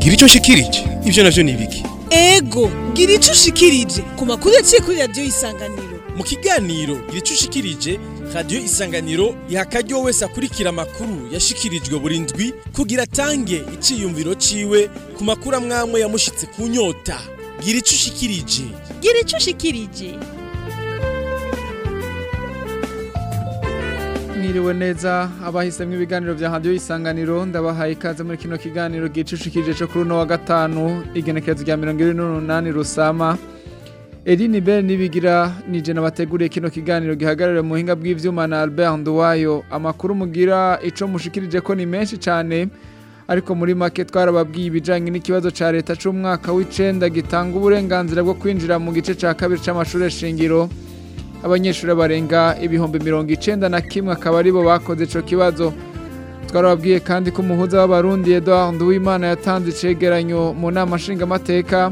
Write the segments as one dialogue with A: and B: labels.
A: gira ico nshikirije ivyo navyo ni ibiki
B: ego gira ico ushikirije ku makuru yaciye kuri radiyo y'isanganiro
A: mu kiganiro gira ico ushikirije radiyo isanganiro iha akaryo wese akurikira amakuru yashikirijwe buri ndwi kugira atange iciyumviro ciwe ku makuru amwamwe yamushitse ku nyota gira ico ushikirije
C: gira ico ushikirije
D: mwiriwe neza abahisemwo ibiganiro vya radio isanganiro ndabahaye ikaze muri kino kiganiro gicushikije cyo kuri uno wa gatanu igenekerezo rya mirongo ibiri n'umunani rusama Eline Bell nibigira nije nabateguriye kino kiganiro gihagarariwe mu buhinga bw'ivyuma na Albert Nduwayo amakuru mugira ico mushikirije ko ni menshi cane ariko muri make twarababwiye ibijanye n'ikibazo ca leta c'umwaka w'icenda gitanga uburenganzira bwo kwinjira mu gice ca kabiri c'amashure shingiro abanyeshuri barenga ibihumbi mirongo icenda na kimwe akaba aribo bakoze ico kibazo twarababwiye kandi ko umuhuza w'abarundi Edouard Nduwimana yatanze icegeranyo mu nama nshingamateka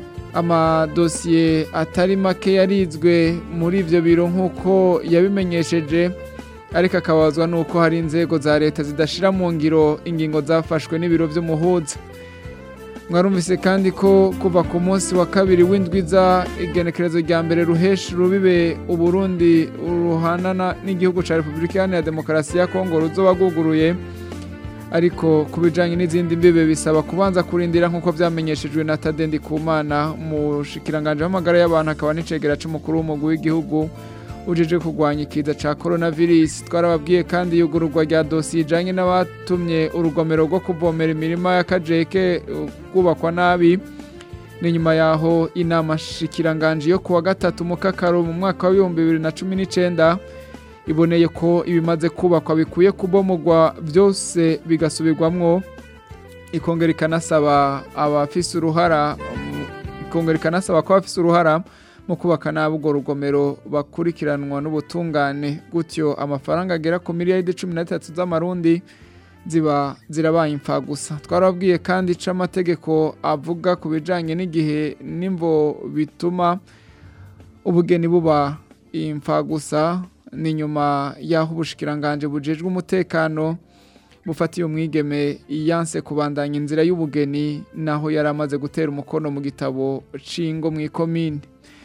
D: amadosiye atari make yarizwe muri ivyo biro nk'uko yabimenyesheje ariko akabazwa n'uko hari inzego za leta zidashira mu ngiro ingingo zafashwe n'ibiro vy'umuhuza mwarumvise kandi ko kuva ku munsi wa kabiri w'indwiza igenekerezo rya mbere ruheshi rubibe uburundi ruhanana n'igihugu ca repubulika iharanira demokarasi ya kongo ruzoba rwuguruye ariko ku bijanye n'izindi mbibe bisaba kubanza kurindira nk'uko vyamenyeshejwe na tadendi kumana mushikiranganje w'amagara y'abantu akaba n'icegera c'umukuru w'umugwi w'igihugu ujeje kurwanya ikiza ca coronavirus twarababwiye kandi yugururwa rya dosiye ijanye n'abatumye urugomero rwo kuvomera imirima ya kajeke kubakwa nabi ni nyuma yaho inama shikiranganje yo kuwa gatatu mu kakaro mu mwaka w'ibihumbi bibiri na cumi n'icenda iboneye ko ibimaze kubakwa bikwiye kubomogwa byose bigasubirwamwo ikongera ikanasaba abafise uruhara ikongera ikanasaba ko abafise uruhara mu kubaka nabi urwo rugomero bakurikiranwa n'ubutungane gutyo amafaranga agera ku miliyari cumi na zitatu z'amarundi ziba zirabaye imfa gusa twarababwiye kandi ico amategeko avuga ku bijanye n'igihe n'imvo bituma ubugeni buba imfa gusa ni nyuma y'aho ubushikiranganje bujejwe umutekano bufatiye umwigeme yanse kubandanya inzira y'ubugeni naho yari amaze gutera umukono mu gitabo cingo mu ikomine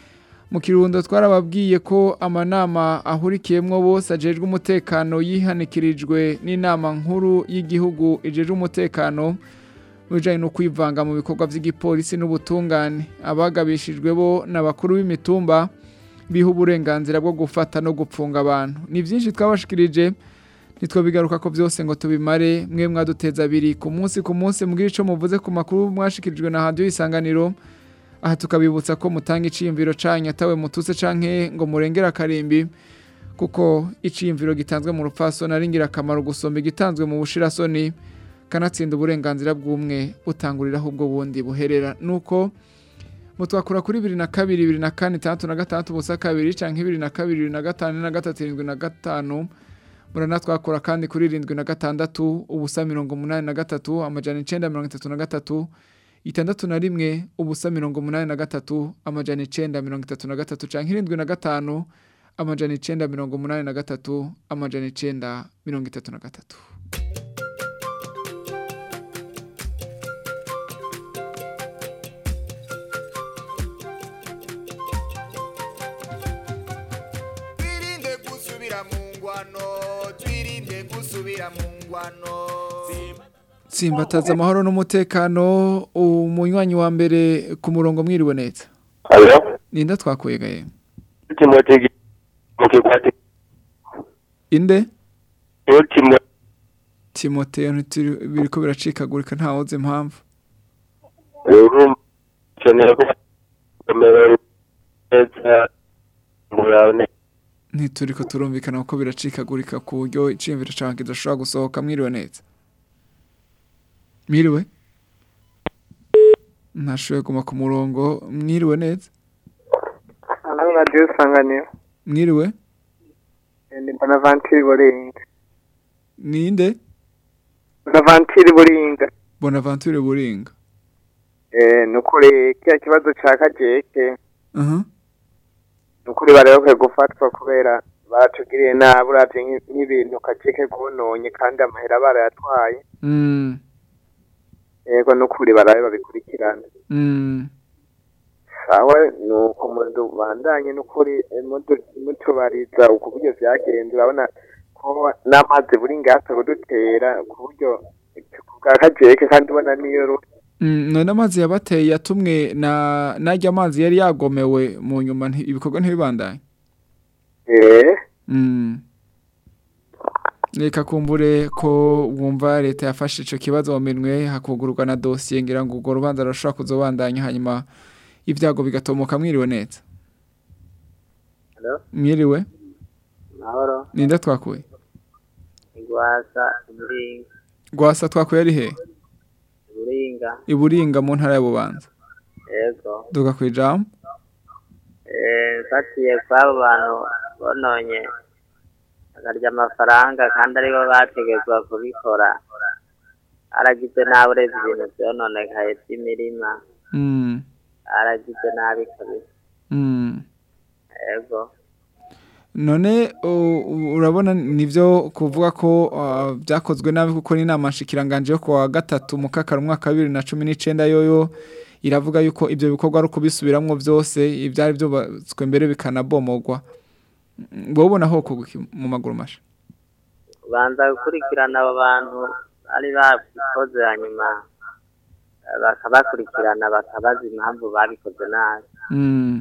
D: mu kirundo twarababwiye ko amanama ahurikiyemwo bose ajejwe umutekano yihanikirijwe n'inama nkuru y'igihugu ijejwe umutekano mu bijanye no kwivanga mu bikorwa vy'igipolisi n'ubutungane abagabishijwe bo n'abakuru b'imitumba biha uburenganzira bwo gufata no gupfunga abantu ni byinshi twabashikirije ntitwobigaruka ko byose ngo tubimare mwe mwaduteza abiri ku munsi ku munsi mbwira ico muvuze ku makuru mwashikirijwe na radio isanganiro aha tukabibutsa ko mutanga iciyumviro canyu atawe mututse canke ngo murengere akarimbi kuko iciyumviro gitanzwe mu rupfasoni ari ingirakamaro gusomba igitanzwe mu bushirasoni kanatsinda uburenganzira bw'umwe butanguriraho ubwo bundi buherera nuko mutwakura kuri bibiri na kabiri bibiri na kane itandatu na gatandatu ubusa kabiri canke bibiri na kabiri bibiri na gatanu na gatatu irindwi na gatanu muranatwakura kandi kuri irindwi na gatandatu ubusa mirongo umunani na gatatu amajana icenda mirongo itatu na gatatu itandatu na rimwe ubusa mirongo umunani na gatatu amajana icenda mirongo itatu na gatatu canke irindwi na gatanu amajana icenda mirongo umunani na gatatu amajana icenda mirongo itatu na gatatu
E: twirinde gusubira mu ngwano twirinde gusubira mu ngwano
D: Simbataza amahoro n'umutekano umunywanyi wa mbere ku murongo mwiriwe neza
F: Alo,
D: ninda twakuye gaye
F: Timothy Mukikwati,
D: inde
F: Timothy
D: Timotheo ntituri- biriko biracikagurika ntawoze impamvu
F: Uru kenera ko kamera neza murane
D: ntituriko turumvikana kuko biracikagurika ku buryo iciyumviro cawe kidashobora gusohoka mwiriwe neza mwiriwe ntashoboye guma ku murongo mwiriwe neza
G: Hano radiyo isanganiro
D: mwiriwe
G: ni bonavantiri buringa
D: ninde
G: bonavantiri buringa
D: bonaventure buringa
G: eh ni ukuri kiriya kibazo cya kajeke
D: aha
G: ni ukuri barabakwiye gufatwa kubera baratugiriye nabi uravye nk'i- nk'ibintu kajeke bwononye kandi amahera barayatwaye
D: Mm.
G: yego n'ukuri barabe babikurikirane
D: Mm.
G: sawa nuko mudubandanye n'ukuri eh, mudu- mutubariza uko buryo vyagenze urabona ko n'amazi buri ngasa kudutera ku buryo bwa kajeke kandi ubona niyo ru-
D: Mm, none amazi yabateye yatumwe na narya amazi yari yagomewe mu nyuma nti- ibikorwa ntibibandanye
G: eh
D: Mm. Reka kumbure ko wumva leta yafashe ico kibazo mu minwe hakugururwa na dosiye ngira ngo urwo rubanza rushobora kuzobandanya hanyuma ibyago bigatomoka mwiriwe neza
C: Hello?
D: mwiriwe
C: mahoro
D: ninde twakuye
C: igwasa umuringa
D: rwasa twakuye ari he
C: umuringa
D: iburinga mu ntara ya bubanza
C: yego
D: duga ku ijambo
C: eh fatiye kw'abo bantu bononye bakarya amafaranga kandi aribo bategetswe kubikora aragize nabi uretse ibintu vyononekaye vy'imirima
D: Mm,
C: aragize nabi kabisa
D: mm.
C: yego
D: none u- u- urabona nivyo kuvuga ko uh, byakozwe nabi kuko n'inama nshikiranganje yo kuwa gatatu mu kakaro umwaka wa bibiri na cumi n'icenda yoyo iravuga yuko ivyo bikorwa ari ukubisubiramwo vyose ivyari vyubatswe mbere bikanabomogwa Mm, wowe ubona ho kuguki mu maguru masha
C: banza gukurikirana abo bantu bari babikoze hanyuma eh, bakabakurikirana bakabaza impamvu babikoze nabi
D: Mm.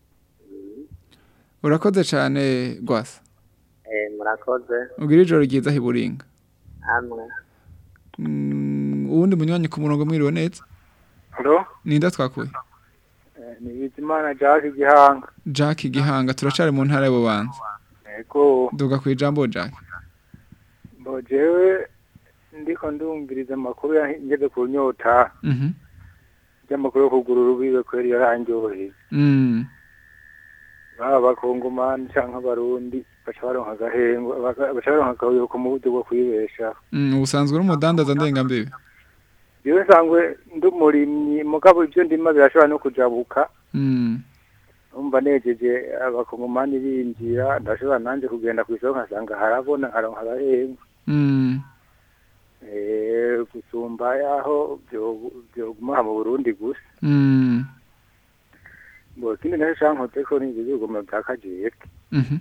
D: urakoze cane rwasa
C: eh murakoze
D: ugira ijoro ryiza hiburinga
C: hamwe
D: Mm, uwundi munywanyi ku murongo mwiriwe neza
H: Halo,
D: ninde twakuye
H: eh, ni Bizimana Jack Gihanga.
D: Jack Gihanga turacari mu ntara y'ububanza
H: Ego,
D: duga ku ijambo Jack
H: mbo jewe ndiko ndumviriza amakuru yangeze ku nyota
D: Mhm.
H: y'amakuru yo kugura urubibe kweri yarangyoheye.
D: Mm.
H: Baba abakongomani canke abarundi baca baronka agahengo, baka- baca baronka akaruhuko mu buryo bwo kwibeshaho.
D: Mm, ubusanzwe uri umudandaza ndengambibi
H: Jewe nsanzwe ndi umurimyi mugabo ivyo ndima birashobora no kujabuka.
D: Mm.
H: Umva nejeje abakongomani binjira ndashobora nanje kugenda kw'isoko nkasanga harabona nkaronka agahengo.
D: Mm.
H: Eh, gusumba yaho byo- byoguma mu Burundi gusa
D: Mm.
H: ngo ikindi naco cankoze ko ni ibigoma bya kajeke
D: Mhm.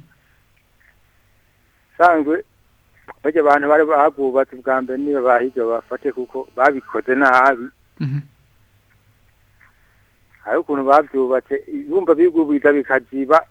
H: sanzwe barya abantu bari babubatse bwa mbere niba bahirya bafate kuko babikoze nabi
D: Mhm.
H: hari ukuntu bavyubatse ibumba bigubiza bikaziba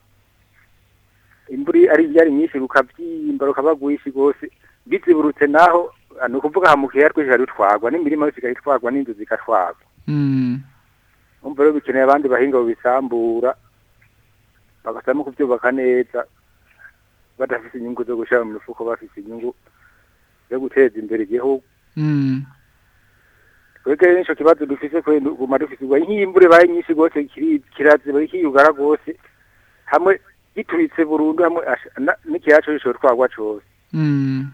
H: imvura ari yari nyinshi rukavyimba rukaba rwinshi rwose biziburutse naho ni ukuvuga hamukiye twese rutwagwa n'imirima yose ikayitwagwa n'inzu zigatwagwa
D: Mm.
H: umva rero bikeneye abandi bahinga babisambura bagasamo kubyubaka neza badafite inyungu zo gushyira mu mifuko bafite inyungu zo guteza imbere igihugu
D: Mm.
H: twebwe n'icyo kibazo dufise kwe guma dufise ubwo nk'imbure baye nyinshi rwose kiri- kiraziba kiyugara rwose hamwe gituritse burundu hamwe asha- na- n'ikiyaco gishobora twagwa cose
D: Mm.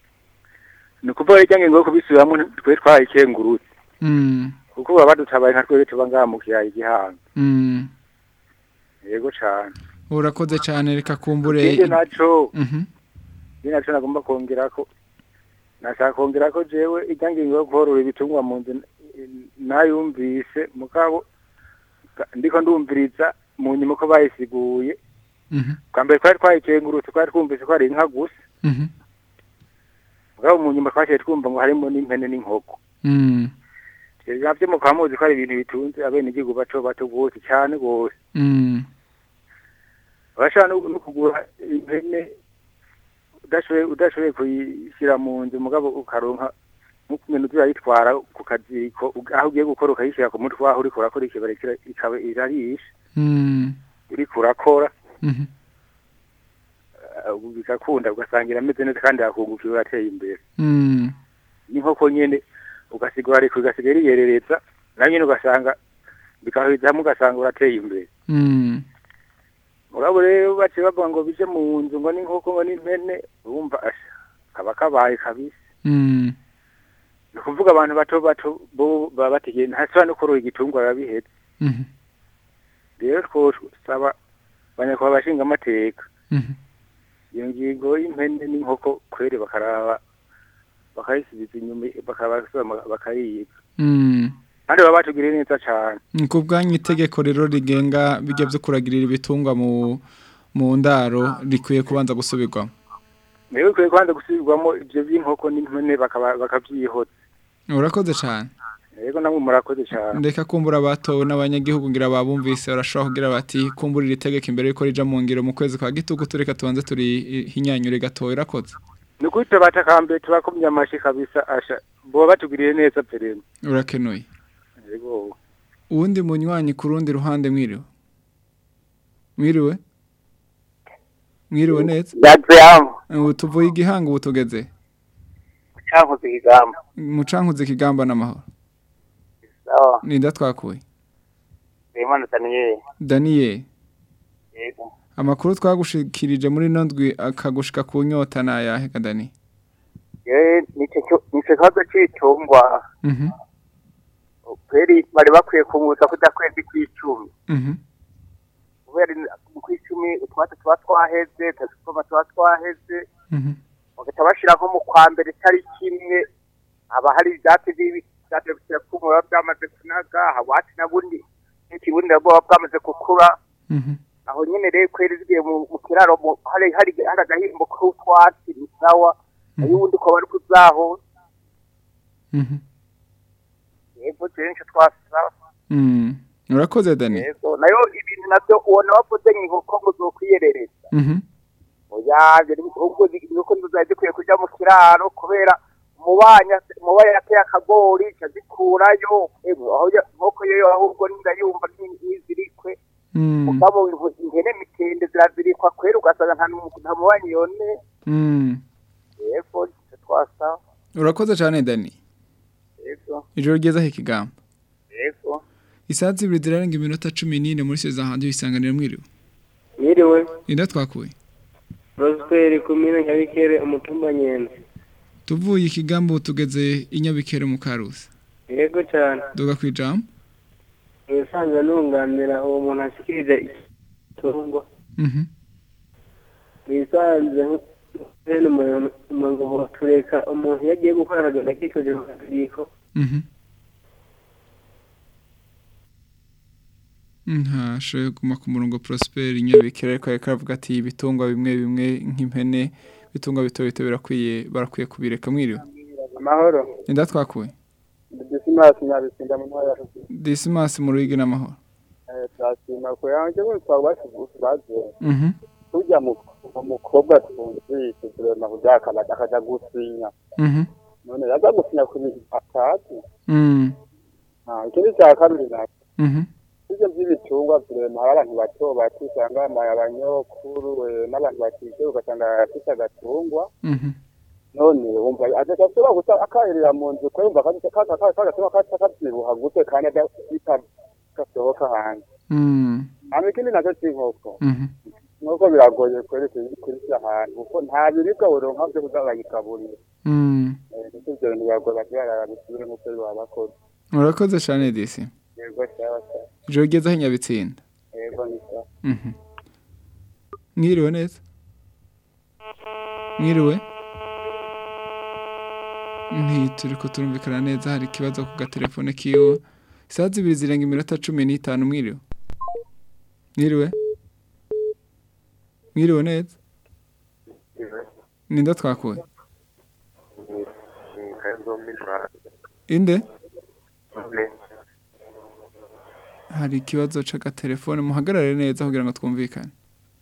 H: ni ukuvuga rya ngingo yo kubisubiramwo twe twayikengurutse
D: Mm.
H: kuko baba badutabaye nka twebwe tuba ngaha mu kiyaya igihanga
D: Mm.
H: yego cane
D: urakoze cyane reka kumbure
H: ikindi naco
D: Mhm.
H: ikindi naco nagomba kongerako nashaka kongerako jewe irya ngingo yo korora ibitungwa mu nzu n- nayumvise mugabo ka- ndiko ndumviriza mu nyuma ko bayisiguye
D: Mhm.
H: bwa mbere twari twayikengurutse twari twumvise ko ari inka gusa
D: Mhm.
H: mugabo mu nyuma twaciye twumva ngo harimo n'impene n'inkoko
D: Mm.
H: ivyo navyo mukaba muzi ko ari ibintu bitunze abenegihugu bato bato rwose cane rwose
D: Mm.
H: urashobora no no kugura impene udashoboye udashoboye kuyishyira mu nzu mugabo ukaronka nk'ukumenya uzayitwara ku kaziko ug- aho ugiye gukora ukayishyira ku mutwe aho uriko urakora ikibare kira- ikaba irarisha
D: Mm.
H: uriko urakora
D: Mhm.
H: eh, bigakunda ugasanga irameze neza kandi hakungukira urateye imbere
D: Mm.
H: n'inkoko nyene ugasigura ariko igasigaye iriyerereza nayo nyene ugasanga bikahuriza hamwe ugasanga urateye imbere
D: Mm.
H: mugabo rero baciye bavuga ngo bije mu nzu ngo n'inkoko ngo n'impene urumva asha kaba kabaye kabisa
D: Mm.
H: ni ukuvuga abantu bato bato bo baba bategeye ntashobora no korora igitungwa biba bihetse
D: Mhm.
H: rero twosaba abanyakubahwa bashinga amateka
D: Mhm.
H: iyo ngingo y'impene n'inkoko kwere bakaraba bakayisubiza inyuma bakabasaba bakayiga
D: Mm.
H: kandi baba batugiriye neza cyane
D: Ni ku bwanyu itegeko rero rigenga bijya byo kuragirira ibitungwa mu mu ndaro rikwiye kubanza gusubirwamo
H: mbere bikwiye kubanza gusubirwamo ibyo by'inkoko n'impene bakaba- bakabyihota
D: urakoze cyane
H: yego namwe murakoze cyane
D: ndeka kumbura abatowe n'abanyagihugu ngira babumvise barashobora kugira bati kumburira itegeko imbere yuko rija mu ngiro mu kwezi kwa gitugu tureka tubanze turi hinyanyure gatowe irakoze
H: ni ukuri tubatakambe tubakomye amashyi kabisa asha boba batugiriye neza perezida
D: urakenuye
H: yego
D: uwundi munywanyi ku rundi ruhande mwiriwe mwiriwe mwiriwe neza
C: Yaziyamu.
D: ubu tuvuye igihanga ubu tugeze
C: Cyankuze ikigamba.
D: mucankuze ikigamba n'amahoro
C: Sawa.
D: ninda twakuye
C: Imana Daniel.
D: daniel
C: Yego.
D: amakuru twagushikirije muri ino ndwi akagushika ku nyota ni ayahe ka dani
C: Ye nicyo cyo- nicyo kibazo cy'itungwa.
D: Mhm,
C: Kweri bari bakwiye kumuza kuja kwezi kw'icumi.
D: mhm,
C: Kubera mu kw'icumi utwatsi tuba twaheze, tuzikoma tuba twaheze,
D: mhm,
C: bagahita bashira nko mu kwa mbere itariki imwe haba hari ibyatsi bibi byatsi biba biba byamaze kunaga hawati na bundi n'ikibundi nabwo buba bwamaze gukura
D: mhm,
C: aho nyine rero kweri zigiye mu mu kiraro mu- hari hari hari agahimbo k'utwatsi ni sawa ayo ubundi ukaba ari kuzaho
D: mhm,
C: yego kenshi twasaba
D: mhm. urakoze dani
C: yego nayo ibintu nabyo ubona wavuze nk'inkoko ngo zokwiyerereza
D: Mhm,
C: oya ubwo inkoko zizajya zikwiye kuja mu kiraro kubera umubanya umubanya yateye akagori ica zikurayo Emwe, aho ya- inkoko yo ahubwo ndayumva n'izirikwe
D: mhm,
C: mugabo inko- ihene mitende zirazirikwa kwera ugasanga nta n'umu- nta mubanyi yone
D: mhm.
C: yego nicyo twasaba
D: urakoze cyane dani
C: yego
D: ijoro ryiza ikigamba
C: yego
D: isaha zibiri zirarenga iminota cumi n'ine muri seza hanze isanganiro mwiriwe
I: Mwiriwe,
D: ninda twakuye
I: Prosperi kumina nyabikere umutumba nyenzi.
D: tuvuye ikigamba ubu tugeze i nyabikere mu karusi
I: Yego cyane.
D: duga ku ijambo
I: Nisanze nunganira uwo muntu ashikirije itungwa.
D: Mhm,
I: Nisanze bene umuntu ngo tureka umuntu yagiye gukora akagenda kikoje mu kadiriko.
D: mhm. ntashoboye kuguma ku murongo prosper nyabikere ariko ariko aravuga ati ibitungwa bimwe bimwe nk'impene ibitungwa bito bito birakwiye barakwiye kubireka mwiriwe
G: amahoro
D: ninda twakuye
G: disimasi nyabisinda mu ntara ya Rusizi.
D: disimasi mu ruyigi n'amahoro
G: Eh, turashima ko yanjye ngo twabashe baze
D: Mhm,
G: tujya mu umukobwa twumvise turema kuryakana akaja gusinya
D: mhm,
G: none yaza gusinya ku bintu atazi
D: mhm,
G: Ah, ikindi cya kabiri nacyo
D: mhm,
G: ibyo by'ibitungwa turema hari abantu bato bato usanga bambaye abanyokuru eh, n'abantu batishe ugasanga afite agatungwa
D: mhm.
G: none wumva adashobora gusa akahirira mu nzu ko yumva kagatuma katavyibuha gute kandi adafita gasohoka hanze
D: Mm,
G: hama ikindi nacyo c'inkoko
D: mhm.
G: nk'uko biragoye kurisha ahantu kuko nta biribwa buronka vyo kuza bayigaburira
D: Mm.
G: nicyo ivyo bintu biragoye bakibarara bisubire nk'uko baba bakoze
D: urakoze cyane disi
G: yego sawa sawa
D: ijoro ryiza aho nyabitsinda
G: yego ni sawa
D: Mhm. mwiriwe neza mwiriwe ntituri ko turumvikana neza hari ikibazo ku gatelefone kiwe isaha zibiri zirenga iminota cumi n'itanu mwiriwe mwiriwe mwiriwe neza ninda twakuye inde hari ikibazo c'agatelefone muhagarare neza kugira ngo twumvikane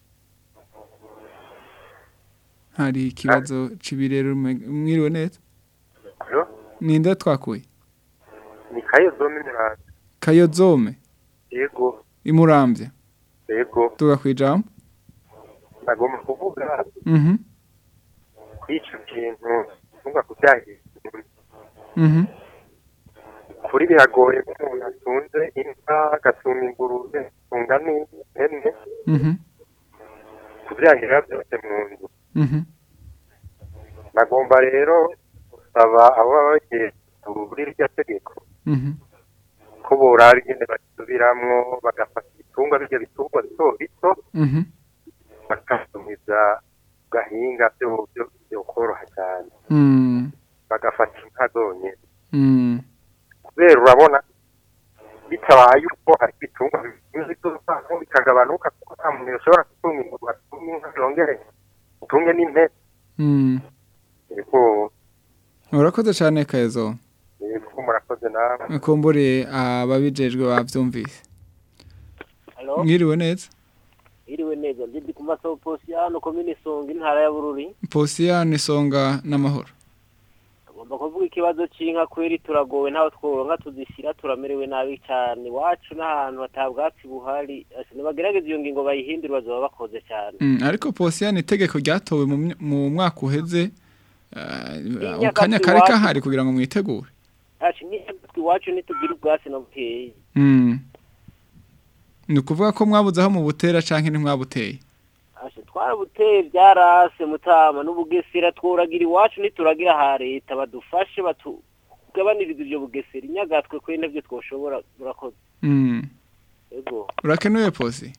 D: hari ikibazo c'ibirero ume- mwiriwe neza
F: Alo?
D: ninde twakuye
F: ni kayo zome muraza
D: kayozome
F: yego
D: imurambye
F: yego
D: tuga kwijambo
F: nagomba kuvuga
D: mhm
F: kuri ico kintu ntunga kubyahira
D: mhm
F: kuri biragoye ko umuntu atunze inka agasuma ingurube atunga n'ihene
D: mhm
F: kubyahira byose mu nzu
D: mhm
F: nagomba rero gusaba abo baba bagiye muri iryo tegeko
D: mhm
F: ko borara ingene basubiramwo bagafata ibitungwa birya bitungwa bito bito
D: mhm
F: bakasumiza gahinga byo byo byo koroha cyane
D: mhm
F: bagafata inka zonyine
D: mhm
F: kubera urabona bitabaye uko hari ibitungwa bimwe by'urupano bikagabanuka kuko nta muntu ushobora gutunga ingurube atunga inka yongere utunge n'impene
D: Mm.
F: yego
D: urakoze cyane kayezo
F: yego murakoze nawe
D: kumbure ababijejwe bavyumvise
J: Halo,
D: mwiriwe neza
J: iriwe neza ndi ku maso posiyano komine songa intara ya Bururi
D: posiyani songa n'amahoro
J: agomba kuvuga ikibazo c'inka kweri turagowe ntaho tworonka tuzishyira turamerewe nabi cyane iwacu n'ahantu hatabwatsi buhari Ase, nibagerageza iyo ngingo bayihindure bazoba bakoze cyane
D: Mm, ariko posiyani itegeko ryatowe mu my- mu mwaka uheze eh,
J: Inyakatsi
D: akanya kari
J: iwacu.
D: kahari kugira ngo mwitegure
J: ati n'inyatsi iwacu ntitugira ubwatsi na bukeye
D: Mm. ni ukuvuga ko mwabuze aho mubutera canke ntimwabuteye
J: Ase, twarabuteye byarase mutama n'ubugesera tworagira iwacu ntituragira ha leta badufashe batugabaniriza ibyo bugesera inyagatwe kwe nabyo twoshobora murakoze
D: Mm.
J: yego
D: urakenuye posi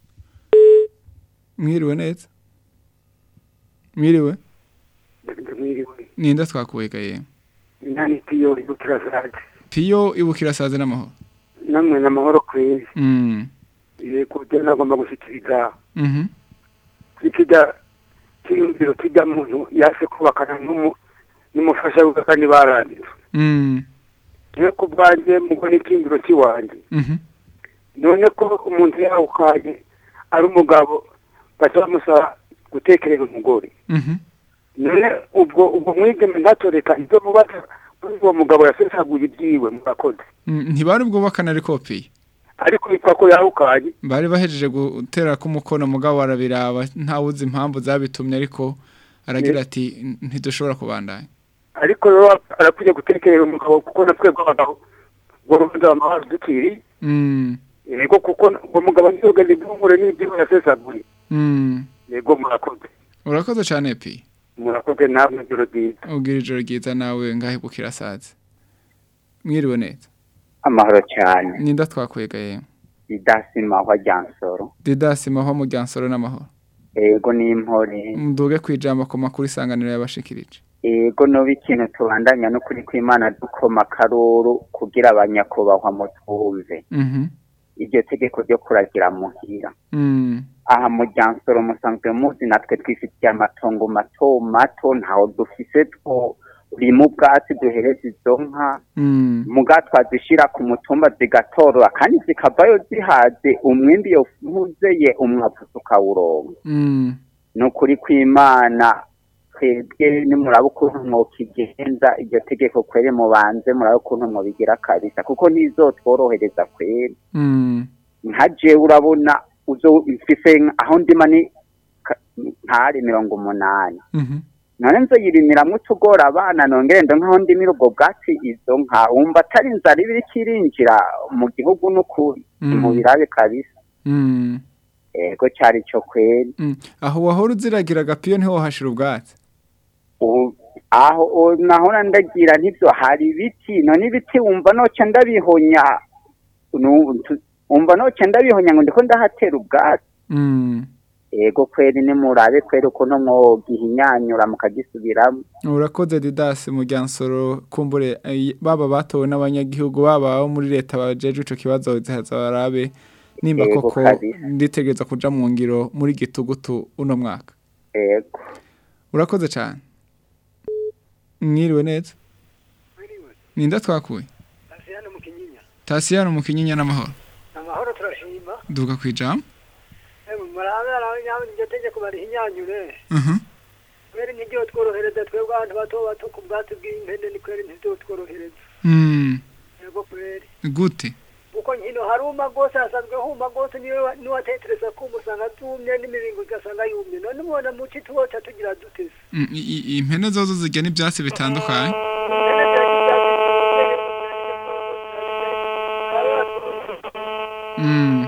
D: mwiriwe neza mwiriwe
K: mwiriwe
D: ninde twakuwegaye
K: nani piyo ibukira zaje
D: piyo ibukira saze n'amahoro
K: namwe n'amahoro kwezi
D: Mm.
K: yego je nagomba gushikiriza
D: Mhm.
K: ikijya cyiyumviro kijya muntu yase kubakana n'umu- n'umufasha we kandi baranditse
D: Mm.
K: niwe ku bwanjye mugo n'icyiyumviro cy'iwanjye
D: Mhm.
K: none ko umuntu yawukaye ari umugabo baca bamusaba gutekereza umugore
D: Mhm.
K: none ubwo ubwo mwigeme ntatoreka ibyo mubaza kuri uwo mugabo yasesaguye ibyiwe murakoze
D: Mm, ntibari bwubakana ari kopi
K: ariko bitwa ko yawukaye
D: bari bahejeje gutera ko umukono mugabo arabiraba ntawuzi impamvu zabitumye ariko aragira ati ntidushobora kubandanya
K: ariko rero arakwiye gutekereza umugabo kuko na twebwe abagabo ngo rubanza amahoro dukiri
D: Mm.
K: yego kuko uwo mugabo ntiyogende ibyumvure n'ibyiwe yasesaguye
D: Mm.
K: yego murakoze
D: urakoze cyane pi
K: murakoze namwe ijoro ryiza
D: ubwira ijoro ryiza nawe ngahe bukira saze mwiriwe neza
L: amahoro cyane
D: ninda twakwegaye
L: idasimahwa ryansoro
D: didasi mahwa mu ryansoro n'amahoro
L: ego n'impore
D: muduge kwijambo ku makuru isanganiro y'abashikirije
L: ego noba ikintu tubandanya n'ukuri kw'imana dukoma akaruru kugira abanyakubahwa mutwumve
D: Mhm.
L: iryo tegeko ryo kuragira muhira
D: Mm.
L: aha mu ryansoro musanzwe muzi natwe twifitiye amatongo mato mato ntaho dufise two rima ubwatsi duhereza izo nka
D: Mm.
L: muga twazishira ku mutumba zigatorwa kandi zikavayo zihaze umwimbi yovuzeye umwavu tukawuronka
D: Mm.
L: ni ukuri kw'imana twebwe nimuraba ukuntu mwokigenza iryo tegeko kwere mubanze murabe ukuntu mwobigira kabisa kuko ntizotworohereza kwere
D: Mm.
L: nka jewe urabona uzo mfise aho ndima ni ka- ntari mirongo umunani
D: Mhm.
L: none nzoyirimiramwo utugora abana nongere ndo nkaho ndimira ubwo bwatsi izo nka wumva atari inzara iba iriko irinjira mu gihugu n'ukuri
D: Mm.
L: mubirabe kabisa
D: Mm.
L: ego cari co kweri
D: Mm. aho wahora uziragira agapiyo niho wahashira ubwatsi
L: ubu aho o- nahora ndagira ntivyo hari ibiti none ibiti wumva noca ndabihonya nu- tu- wumva noca ndabihonya ngo ndiko ndahatera ubwatsi
D: Mm.
L: ego kweri nimurabe kweri ukuntu mwogihinyanyura mukagisubiramo
D: urakoze didasi mu ryansoro kumbure eh, baba batowe n'abanyagihugu baba abo muri leta bajeje ico kibazo zihaza barabe nimba
L: Yego,
D: koko
L: kabisa.
D: nditegereza kuja mu ngiro muri gitugutu uno mwaka
L: ego
D: urakoze cyane mwiriwe neza ninda twakuye
M: Asiyano mu kinyinya.
D: tasiyano mu kinyinya n'amahoro
M: Amahoro turashima.
D: duka kwijambo
M: Emu marabera nyawe nje tegeko barihinyanyure.
D: Mhm.
M: Kweri nijyo tworohereza twebwe abantu bato bato ku bwatsi bw'impene ni kweri ntivyo tworohereza.
D: Mm.
M: Yego kweri.
D: gute
M: Kuko nkino haruma gose hasanzwe huma gose niwe niwatetereza ko umusanga tumye n'imibingo ugasanga yumye. None mubona muci tuwoca tugira dutese.
D: Mm, i- i- impene zozo zirya n'ibyatsi bitandukanye Mm.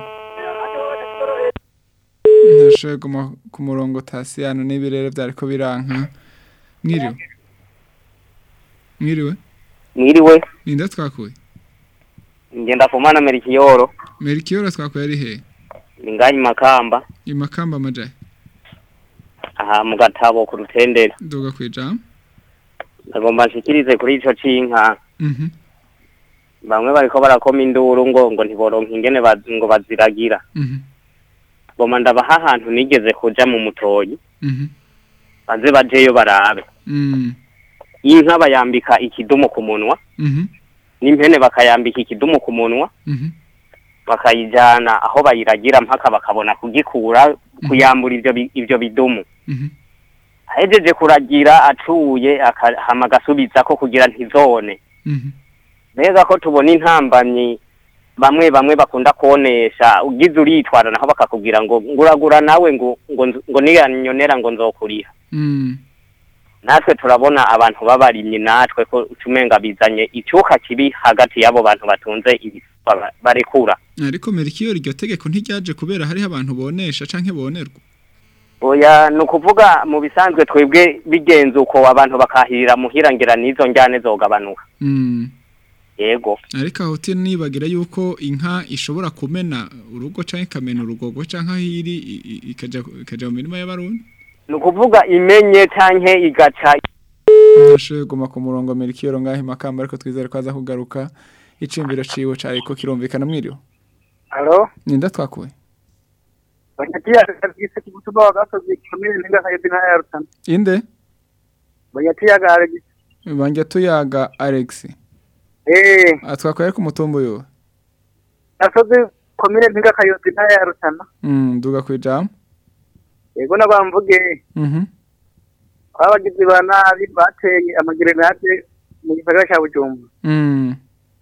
D: ntashoboye guma ku murongo tasiyano n'ibirere byariko biranka mwiriwe mwiriwe
N: Mwiriwe,
D: ninda twakuye
N: ngenda kumana Merikiyoro,
D: merikiyoro twakuye ari he
N: inganya makamba,
D: imakamba amajaye
N: aha mu gatabo ku rutendera.
D: duga kwijambo
N: Ndagomba nshikirize kuri ico cinka.
D: Mhm.
N: bamwe bariko barakoma induru ngo ngo ntiboronka ingene baz- ngo baziragira
D: Mhm.
N: boma ndabaha ahantu nigeze kuja mu mutoyi
D: Mhm.
N: baze bajeyo barabe
D: Mm.
N: inka bayambika ikidumu ku munwa
D: Mhm.
N: n'impene bakayambika ikidumu ku munwa
D: Mhm.
N: bakayijana aho bayiragira mpaka bakabona kugikura kuyambura ivyo bi- ivyo bidumu
D: Mhm.
N: ahejeje kuragira acuye aka- hama agasubizako kugira ntizone
D: Mhm.
N: mbega ko tubona intambamyi bamwe bamwe bakunda kuonesha ugize uritwara naho bakakubwira ngo nguragura nawe ngo ngo nz- ngo niyanyonera ngo nzokuriha
D: Mm.
N: natwe turabona abantu babarimye natwe ko ucumenga bizanye icuka kibi hagati y'abo bantu batunze ibiswa ba- barekura
D: ariko merikiyo iryo tegeko ntiryaje kubera hariho abantu bonesha canke bonerwa
N: oya ni ukuvuga mu bisanzwe twebwe bigenze uko abantu bakahirira muhira ngira n'izo njyane zogabanuka
D: Mm.
N: yego
D: ariko aho uti nibagira yuko inka ishobora kumena urugo canke ikamena urugogo canke aho iri i- i- ikaja ikaja mu mirima y'abarundi
N: ni ukuvuga imenye canke igaca
D: Nashoboye guma ku murongo Melchior ngaho imakamba ariko twizere ko aza kugaruka icimbiro ciwe cariko kirumvikana mwiriwe
C: Halo,
D: ninda twakuye
C: banyatia kabisa kibutuma wa gasozi kamili ninga kayobi na ya rutana.
D: inde
C: Banyatia gare
D: banje tuyaga Alex
C: eh
D: atwakuye ariko umutumbu yowe
C: gasozi komine ninga kayobi na ya rutana.
D: mm duga kwijama
C: Yego nabamvuge
D: mhm
C: abagizi ba nabi bateye amagerenade mu gisagara cya Bujumbura.
D: mm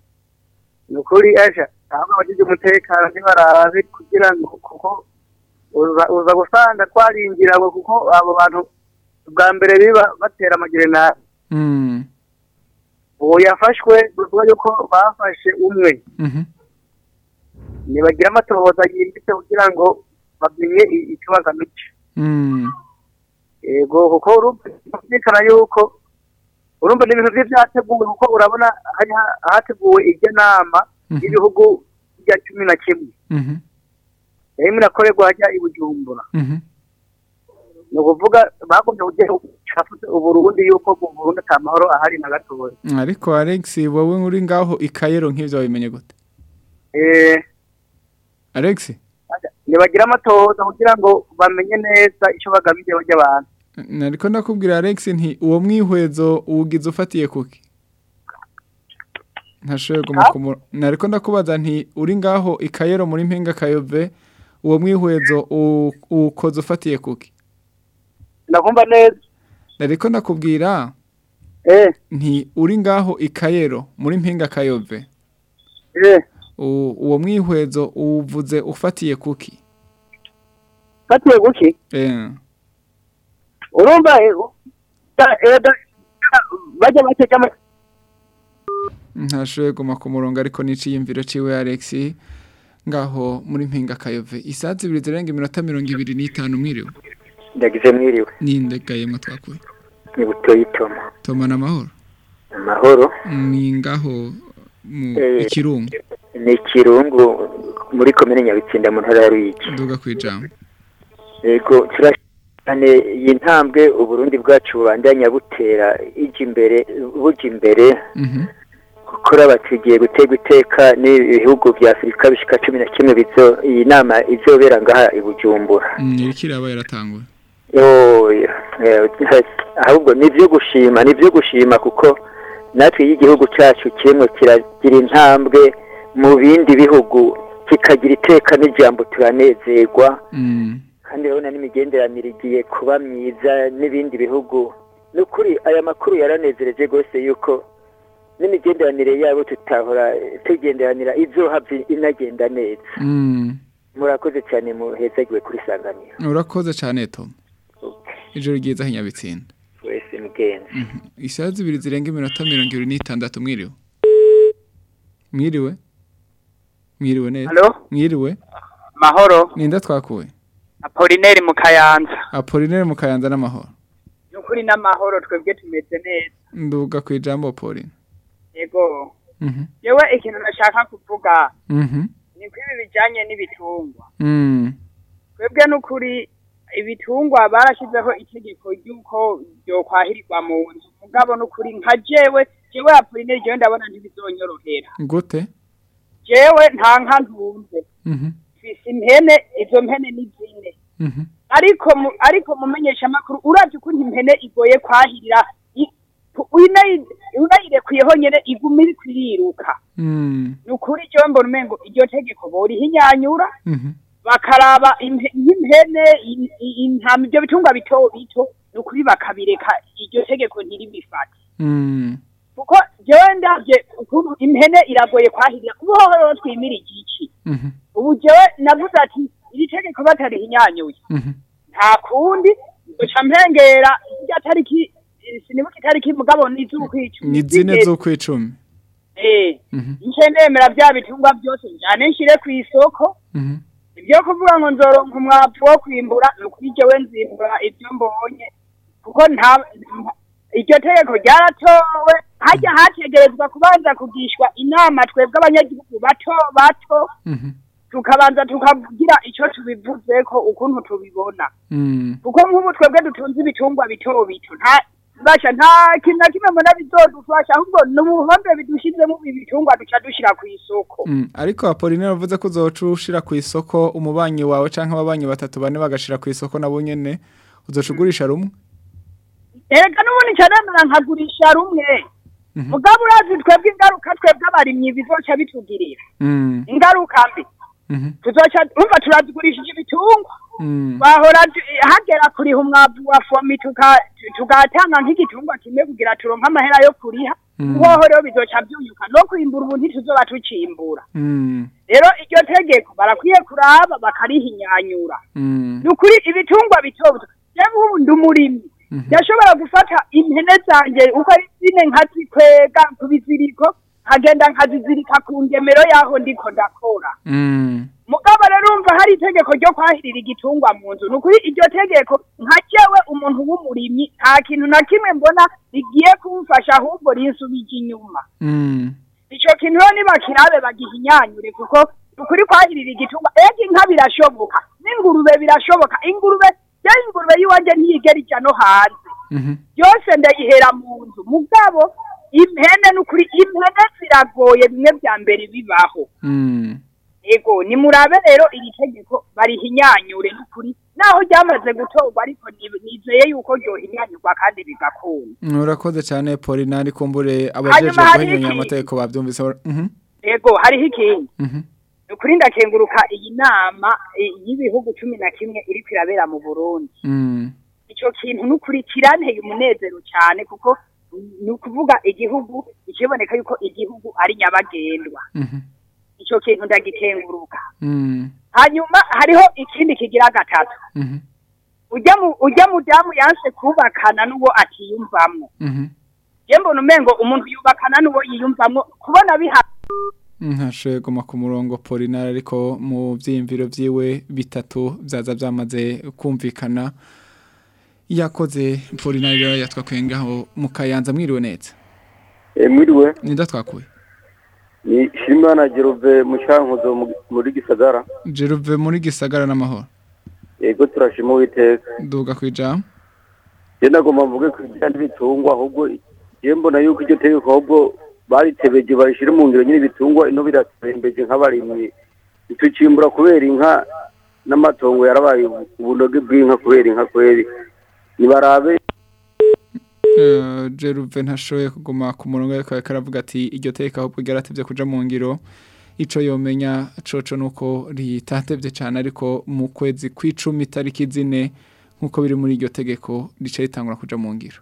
C: Ni ukuri asha ahubwo abagize umutekano ntibarabe kugira ngo kuko uza uza gusanga twaringira ngo kuko abo bantu bwa mbere biba batera amagerenade
D: mm
C: uwo yafashwe bivuga yuko bafashe umwe
D: mhm
C: ntibagira amatohoza yimbitse kugira ngo bamenye i- icyo bagamije
D: mm
C: yego kuko urumvikana yuko urumva ni ibintu bye byateguwe kuko urabona hari ha- hateguwe iryo nama y'ibihugu bya cumi na kimwe
D: mhm
C: yarimo irakorerwa hajya i bujumbura
D: mhm
C: ni ukuvuga bagombye kugira cafuze uburundi yuko mu burundi ata mahoro ahari na gatoya
D: ariko Alex wowe uri ngaho ikayero nk'ivyo wabimenye gute
C: eh
D: Alex
C: ntibagira amatohoza kugira ngo bamenye neza icyo bagamije bajya abantu
D: nariko ndakubwira Alex nti uwo mwihwezo uwugize ufatiye kuki ntashoboye guma ku muro- nariko ndakubaza nti uri ngaho ikayero muri mpinga kayove uwo mwihwezo uwu- uwukoze ufatiye kuki
C: ndakumva neza
D: nariko ndakubwira
C: eh
D: nti uri ngaho ikayero muri mpinga kayove
C: eh Mm.
D: uwo mwihwezo uwuvuze ufatiye kuki
C: fatiye guki
D: eh
C: urumva eh, da- eh, da- bajya batega ama-
D: ntashoboye guma ku murongo ariko n'iciyumviro ciwe Alex ngaho muri mpinga kayove isaha zibiri zirenga iminota mirongo ibiri n'itanu mwiriwe
O: ndagize mwiriwe
D: nindegayemwo twakuye
O: ni butoyi toma
D: toma n'amahoro
O: amahoro
D: ni ngaho mu
O: Eh,
D: ikirungu
O: ni ikirungu muri komine nyabitsinda mu ntara ya ruyigi
D: duga kwijambo
O: yego turashane iyi ntambwe uburundi bwacu bubandanya butera ijya imbere bujya imbere
D: mhm
O: gukora batugiye guterwa iteka n'ibihugu bya afurika bishika cumi na kimwe bizo iyi nama izobera ngaha i bujumbura
D: Mm, iriko iraba yaratanguye
O: Oya, eh, ahubwo ni ibyo gushima ni ibyo gushima kuko natwe iyo igihugu cyacu kirimo kiragira intambwe mu bindi bihugu kikagira iteka n'ijambo turanezerwa
D: mm
O: kandi urabona n'imigenderanire igiye kuba myiza n'ibindi bihugu ni ukuri aya makuru yaranezereje rwose yuko n'imigenderanire yabo tutahora tugenderanira izohava inagenda neza
D: mm
O: murakoze cyane muhezagiwe kuri sanganiro
D: urakoze cyane tom ijoro ryiza hinyabitsinda
O: wese mugenzi
D: isaha zibiri zirenga iminota mirongo ibiri n'itandatu mwiriwe mwiriwe mwiriwe neza
P: Halo?
D: mwiriwe
P: mahoro
D: ninda twakuye
P: apolineri mu kayanza
D: apolinere mu kayanza n'amahoro
P: ni ukuri n'amahoro twebwe tumeze neza
D: nduga ku ijambo pauline
P: yego
D: mhm
P: yewe ikintu nashaka kuvuga
D: mhm
P: ni ko ibi bijyanye n'ibitungwa
D: mm
P: twebwe n'ukuri ibitungwa barashyizeho itegeko ry'uko byokwahirirwa mu nzu mugabo n'ukuri nka jewe jewe apuline jewe ndabona ntibizonyorohera
D: gute
P: jewe nta nka ntunze
D: Mhm,
P: mfise impene izo mpene ni zine
D: mhm,
P: ariko mu- ariko mumenyesha amakuru uravye ukuntu impene igoye kwahirira i- unayi- unayirekuyeho nyene iguma iriko iriruka
D: mm,
P: ni ukuri jewe mbona umengo iryo tegeko borihinyanyura
D: mhm,
P: bakaraba impe- nk'impene in- in- intama ibyo bitungwa bito bito ni ukuri bakabireka iryo tegeko ntiribifate
D: mm,
P: kuko jewe ndavye ukuntu impene iragoye kwahirira ubu hoho twimira igiki
D: mhm,
P: ubu jewe navuze ati iri tegeko batarihinyanyuye
D: mhm,
P: nta kundi guca mpengera irya tariki eh, sinibuka itariki mugabo ni iz'ukwicumi
D: ni zine z'ukwicumi
P: eh
D: Mhm,
P: nce ndemera vya bitungwa byose njane nshire ku isoko
D: mhm,
P: ibyo kuvuga ngo nzoronka umwavu wo kwimbura ni ukuri jewe nzimbura ibyo mbonye kuko nta nta- iryo tegeko ryaratowe hajya hategerezwa kubanza kugishwa inama twebwe abanyagihugu bato bato
D: mhm,
P: tukabanza tukagira icyo tubivuzeko ukuntu tubibona
D: mm,
P: kuko nk'ubu twebwe dutunze ibitungwa bito bito nta basha nta kintu na kimwe mbona bizodufasha ahubwo ni ubuhombe bidushizemo ibi bitungwa duca dushira ku isoko
D: mm. ariko apolinere uvuze ko uzoca ushira ku isoko umubanyi wawe canke ababanyi batatu bane bagashira ku isoko nabo nyene uzoca ugurisha rumwe
P: erega n'ubundi nca nemera nkagurisha rumwe
D: Mhm.
P: mugabo urazi twebwe ingaruka twebwe abarimyi bizoca bitugirira
D: Mm,
P: ingaruka mbi
D: mhm,
P: tuzoca umva turazigurishije ibitungwa
D: mm,
P: bahora tu- hagera kuriha umwavu wa fomi tuka- tugatanga nk'igitungwa kimwe kugira turonke amahera yo kuriha
D: Mm.
P: uhoho rero bizoca byunyuka no kwimbura ubu ntituzoba tucimbura
D: mm,
P: rero iryo tegeko barakwiye kuraba bakarihinyanyura
D: mm,
P: ni ukuri ibitungwa bito bito jewe ubu ndi umurimyi ndashobora gufata impene zanjye uko ari zine nkazikwega ku biziriko nkagenda nkazizirika ku ngemero y'aho ndiko ndakora
D: mm,
P: mugabo rero urumva hari itegeko ryo kwahirira igitungwa mu nzu ni ukuri iryo tegeko nka jewe umuntu w'umurimyi nta kintu na kimwe mbona rigiye kumfasha ahubwo rinsubije inyuma
D: mm,
P: ico kintu rero nibakirabe bagihinyanyure kuko ukuri kwahirira igitungwa ega inka birashoboka n'ingurube birashoboka ingurube ya ingurube yiwanje ntiyigera ija no hanze
D: mhm,
P: yose ndayihera mu nzu mugabo impene n'ukuri impene ziragoye bimwe vya mbere bibaho
D: mm.
P: ego nimurabe rero iri tegeko barihinyanyure n'ukuri naho ryamaze gutorwa ariko ni- nizeye yuko ryohinyanyurwa kandi bigakunda
D: urakoze cyane polinari kumbure abajeje
P: Hanyuma hari
D: guhinyanya
P: iki?
D: amategeko bavyumvise mhm,
P: ego hariho ikindi
D: mhm,
P: ukuri ndakenguruka iyi nama eh, y'ibihugu cumi na kimwe iriko irabera mu burundi
D: mm,
P: ico kintu n'ukuri kiranteye umunezero cyane kuko ni ukuvuga igihugu ikiboneka yuko igihugu ari nyabagendwa
D: mhm,
P: ico kintu ndagikenguruka
D: mm,
P: hanyuma hariho ikindi kigira gatatu
D: mhm,
P: ujya mu ujya mudamu yanse kubakana n'uwo atiyumvamwo
D: mhm.
P: je mbona umengo umuntu yubakana n'uwo yiyumvamwo kubona biha
D: ntashoboye guma ku murongo polinari ariko mu byiyumviro byiwe bitatu byaza byamaze kumvikana yakoze polinari rero yatwakuye ngaho mu kayanza mwiriwe neza
Q: mwiriwe
D: ninda twakuye
Q: ni shimana gerove mu cyankuzo mu- muri gisagara
D: jeruve muri gisagara n'amahoro
Q: yego turashima uwiteka
D: duga ku ijambo
Q: je nagomba mvuge ku bijyanye n'ibitungwa ahubwo je mbona yuko iryo tegeko ahubwo baritebeje barishire mu ngiro nyine ibitungwa ino biratembeje nk'abarimyi ntitucimbura kubera inka n'amatongo yarabaye ubunoge bw'inka kubera inka kweri nibarabe
D: Eh, jeruve ntashoboye kuguma ku murongo ariko ariko aravuga ati iryo teka ahubwo ryaratevye kuja mu ngiro ico yomenya coco nuko ritatevye cane ariko mu kwezi kw'icumi itariki zine nk'uko biri muri iryo tegeko rica ritangura kuja mu ngiro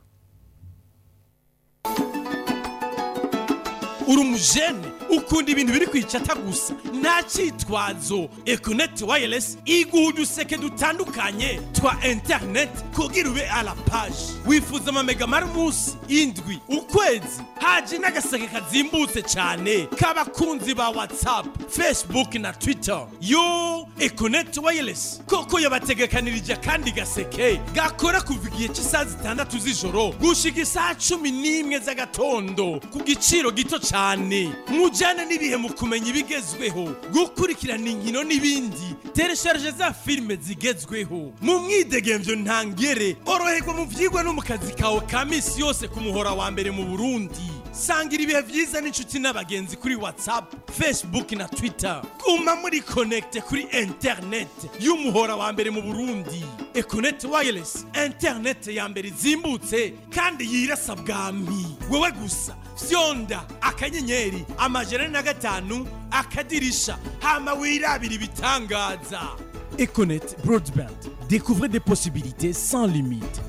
A: uri umujene ukunda ibintu biri kwicata gusa nta cyitwazo ekoneti wayiresi iguha uduseke dutandukanye twa interineti kugira ube ala paji wifuza amamega mari munsi indwi ukwezi haje n'agaseke kazimbutse cyane k'abakunzi ba watsapu fesibuke na twita yo ekoneti wayiresi koko yabategekanirije akandi gaseke gakora kuva igihe cy'isaha zitandatu z'ijoro gushika isaha cumi n'imwe z'agatondo ku giciro gito cyane mujyane n'ibihe mu kumenya ibigezweho gukurikirana inkino n'ibindi teresharije za filime zigezweho mu mwidegemvyo ntangere oroherwa mu vyigwa no mu kazi kawe ka misi yose ku muhora wa mbere mu burundi sangira ibihe byiza n'inshuti n'abagenzi kuri whatsapp facebook na twitter guma muri connect kuri internet y'umuhora wa mbere mu burundi econet wireless internet ya mbere izimbutse kandi yirasa bwami wewe gusa fyonda akanyenyeri amajana na gatanu akadirisha hama wirabira ibitangaza econet broadband découvrez des possibilités sans limite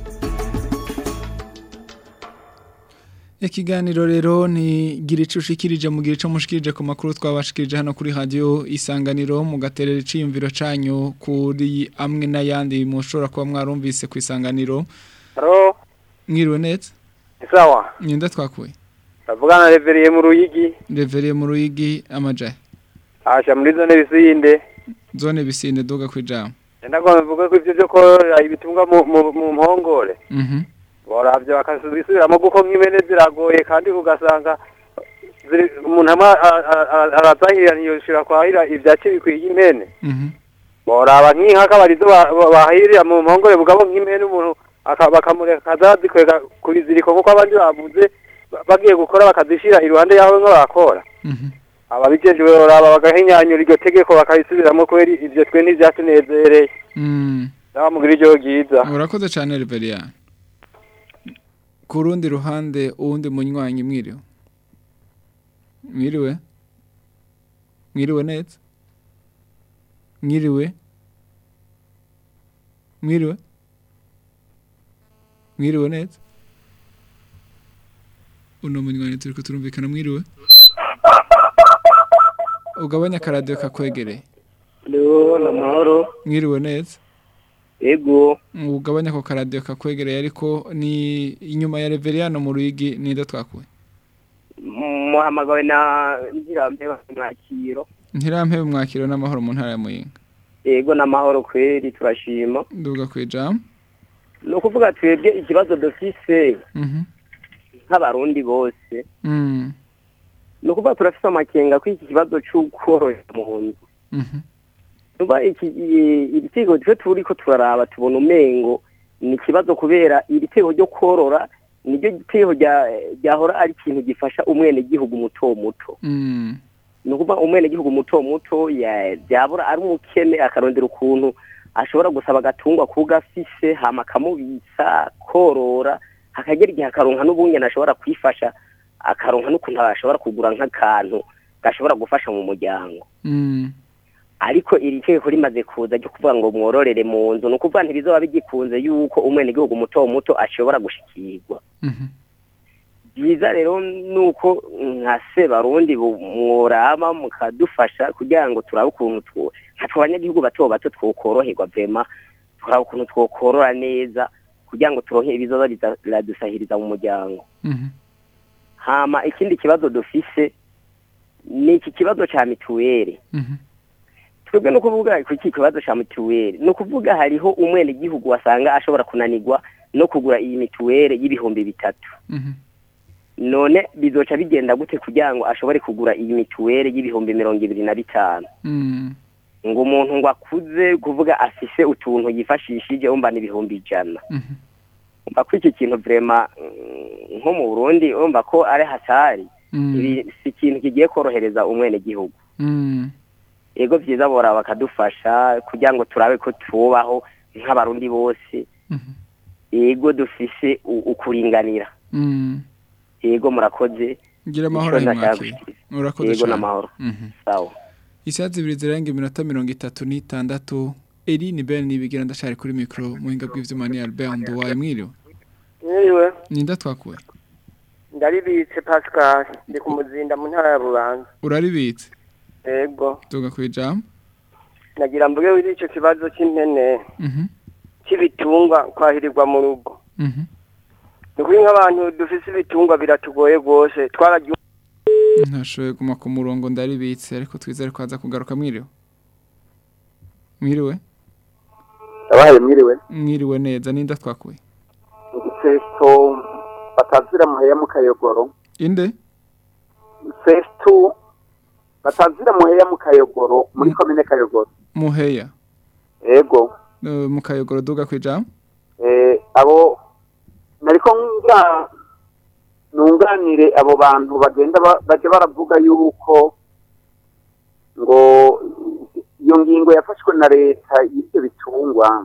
D: Ikiganiro rero ni gira ico ushikirije mu gihe ico mushikirije ku makuru twabashikirije hano kuri radio isanganiro mu gaterera iciyumviro canyu kuri amwe n'ayandi mushobora kuba mwarumvise ku isanganiro
R: Haro,
D: mwiriwe neza
R: sawa.
D: nyenda twakuye
R: Tavugana reveriye mu Ruyigi,
D: reveriye mu ruyigi amajaye
R: asha muri zone bisinde.
D: zone bisinde duga kwijambo
R: Ndagomba mvuga ko ivyo byo korora ibitunga mu mu- mu mpongore.
D: mhm
R: Boravyo bakasubisubiramo kuko nk'imene ziragoye kandi ugasanga ziri umuntu amwe arazahirira ntiyoshira kwahira ivyatsi bikwiye impene.
D: mhm
R: Boraba nk'inka kabarizo bahirira mu mpongore bugabo nk'impene umuntu aka- bakamureka akazazikwega kubiziriko kuko abandi bavuze ba- bagiye gukora bakazishira iruhande yaho nko bakora. ababijejwe baraba bagahinyanyura iryo tegeko bakarisubiramo kubera ivyo twe ntivyatunezereye
D: mm
R: nabamugira ijoro ryiza
D: urakoze cyane reveriya ku rundi ruhande uwundi munywanyi mwiriwe mwiriwe mwiriwe neza mwiriwe mwiriwe mwiriwe neza uno munywanyi turi ko turumvikana mwiriwe ugabanya akaradiyo kakwegereye
I: Leo na mahoro
D: mwiriwe neza
I: ego
D: ugabanya ako karadiyo kakwegereye ariko ni inyuma ya reveriyano mu ruyigi nida twakuye
I: muhamagawe na ntirambe mwakiro
D: ntirampebe mwakiro n'amahoro mu ntara ya muyinga
I: ego n'amahoro kweri turashima
D: nduga ku ijambo
I: ni ukuvuga twebwe ikibazo dufise
D: Mhm.
I: nk'abarundi bose
D: Mm.
I: ni ukuvuga turafise amakenga ko iki kibazo c'ukorora mu nzu
D: Mhm.
I: nuba iki i- iri tegeko twe turiko turaraba tubona umengo ni ikibazo kubera iri tegeko ryo korora niryo tegeko rya- ryahora ari ikintu gifasha umwenegihugu muto muto
D: Mm.
I: ni ukuvuga umwenegihugu muto muto ya- byabura ari umukene akarondera ukuntu ashobora gusaba agatungwa kugafise hama akamubitsa korora hakagera igihe akaronka n'ubunyene ashobora kwifasha akaronka n'ukuntu ashobora kugura nk'akantu gashobora gufasha mu muryango
D: Mm.
I: ariko iri tegeko rimaze kuza ryo kuvuga ngo mwororere mu nzu ni ukuvuga ntibizoba bigikunze yuko umwenegihugu muto muto ashobora gushikirwa
D: Mhm.
I: byiza rero nuko nka se barundi bu- mworama mukadufasha kugira ngo turabe ukuntu two nka abanyagihugu bato bato twokoroherwa vema turabe ukuntu twokorora neza kugira ngo turonke ibizoza biza- biradusahiriza mu muryango
D: Mhm.
I: hama ikindi kibazo dufise ni iki kibazo ca mituweli
D: Mhm.
I: twebwe no kuvuga ku iki kibazo ca mituweli ni ukuvuga hariho umwenegihugu wasanga ashobora kunanirwa no kugura iyi mituweli y'ibihumbi bitatu
D: Mhm.
I: none bizoca bigenda gute kugira ngo ashobore kugura iyi mituweli y'ibihumbi mirongo ibiri na bitanu
D: Mm.
I: ngo umuntu ngo akuze kuvuga afise utuntu yifashishije umva n'ibihumbi ijana
D: Mhm.
I: umva ko iki kintu vrema mm, nko mu burundi umva ko ari hatari
D: Mm.
I: ibi si ikintu kigiye korohereza umwenegihugu
D: Mm.
I: ego vyiza bora bakadufasha kugira ngo turabe ko tubaho nk'abarundi bose ego dufise u- ukuringanira
D: Mm.
I: ego murakoze
D: gira amahoro
I: Ico
D: ayo
I: nashaka
D: mwakiro
I: gushikiriza.
D: urakoze
I: ego
D: cyane
I: n'amahoro
D: Mhm.
I: sawa
D: isaha zibiri zirenga iminota mirongo itatu n'itandatu eri ni bene nibigira ndacari kuri mikoro muhinga bw'ivyuma ni albert nduwaye mwiriwe
S: Mwiriwe,
D: ninda twakuye
S: ndaribitse Pascal, ndi ku muzinda mu ntara ya Bubanza.
D: uraribitse
S: Ego,
D: tuga ku ijambo
S: nagira mvuge wiri ico kibazo cy'impene
D: Mhm.
S: cy'ibitungwa kwahirirwa mu rugo.
D: Mhm.
S: Ni kuri nk'abantu dufise ibitungwa biratugoye rwose, twaragiye
D: ntashoboye guma ku murongo ndaribitse ariko twizere ko aza kugaruka mwiriwe mwiriwe
G: Abahaye mwiriwe.
D: mwiriwe neza ninda twakuye
G: Festo batazira muheya mu kayogoro.
D: inde
G: Festo batazira muheya mu kayogoro muri komine kayogoro.
D: muheya
G: Ego.
D: Eh, mu kayogoro duga ku ijambo
G: Eh abo nariko ngira
L: nunganire abo bantu bagenda ba- baje baravuga yuko ngo iyo ngingo yafashwe na leta y'ibyo bitungwa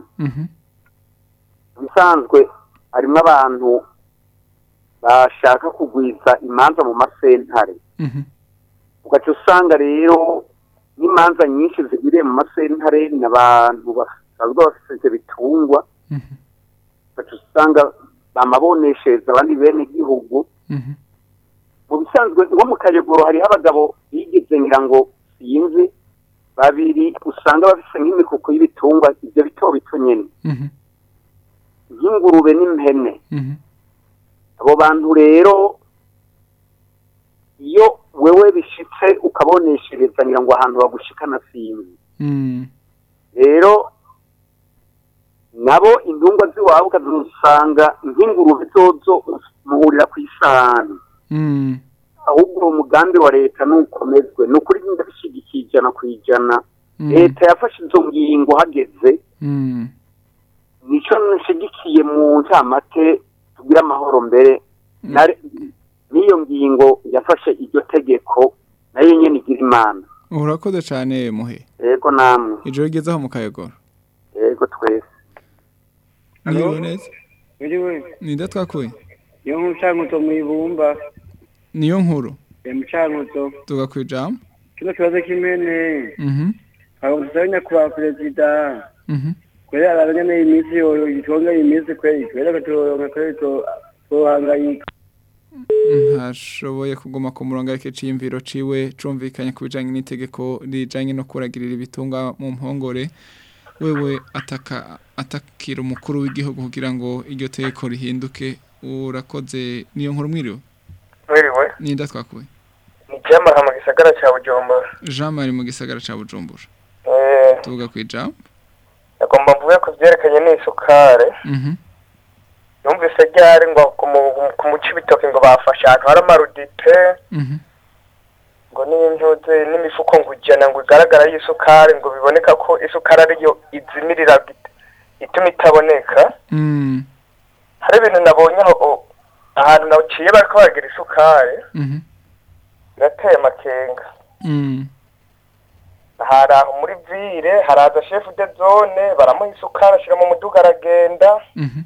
L: bisanzwe harimo abantu bashaka kugwiza imanza mu masentare ugaca usanga rero n'imanza nyinshi zigiriye mu masentare ni abantu basanzwe bafite ibyo bitungwa ugaca usanga bamaboneshereza abandi bene igihugu mu bisanzwe nko mu kayogoro hariho abagabo bigeze ngira ngo sinzi babiri usanga bafise nk'imikuku y'ibitungwa ibyo bito bito nyene nk'ingurube n'impene abo bantu rero iyo wewe bishitse ukaboneshereza ngira ngo ahantu bagushikana sinzi rero nabo intungwa z'iwabo ukazisanga nk'ingurube zozo muhurira ku isahani ahubwo uwo mugambi wa leta nukomezwe ni ukuri ndabishyigikiye ijana ku ijana leta yafashe izo ngingo hageze nicyo nshyigikiye mu ncamake tugire amahoro mbere na- n'iyo ngingo yafashe iryo tegeko nayo nyine igira imana
D: urakoze cyane muhe
L: yego namwe
D: ijoro rigezeho mu kayogoro
L: yego twese
D: mwiriwe neza
T: Biriwe,
D: ninde twakuye
T: iyo mucankuzo mwibumba,
D: niyo nkuru
T: ya mucankuzo,
D: tuga ku ijambo
T: kino kibazo kimene,
D: Mhm,
T: abo dusaba nyakubahwa perezida,
D: mhm.
T: kwera araranya nayo iminsi yoyo, itonga iminsi kweri, kwera gatoronka kweri to, tohangayika.
D: ntashoboye kuguma ku murongo ariko iciyumviro ciwe cumvikanye ku bijanye n'itegeko rijanye no kuragirira ibitunga mu mpongore wewe ataka atakira umukuru w'igihugu kugira ngo iryo tegeko rihinduke urakoze niyo nkuru mwiriwe
U: Mwiriwe,
D: ninde twakuye
U: ni Jamara mu gisagara cya Bujumbura.
D: Jean Marie mu gisagara ca Bujumbura
U: Eh,
D: tuvuga ku ijambo
U: agomba mvuge ku byerekanye n'isukari.
D: mhm
U: Numvise ryari ngo ku mu- ku muci bitoke ngo bafashe ahantu hari amarudite
D: mhm
U: ngo n'impuze n'imifuko ngo ijana ngo igaragara y'isukari ngo biboneka ko isukari ariyo izimirira it- ituma itaboneka.
D: mm
U: Hari ibintu nabonye aho o- ahantu naciye bariko baragira isukari
D: mhm
U: birateye amakenga.
D: mm
U: hari aho muri vire haraza shefu de zone baramuha isukari ashyira mu muduga aragenda
D: mhm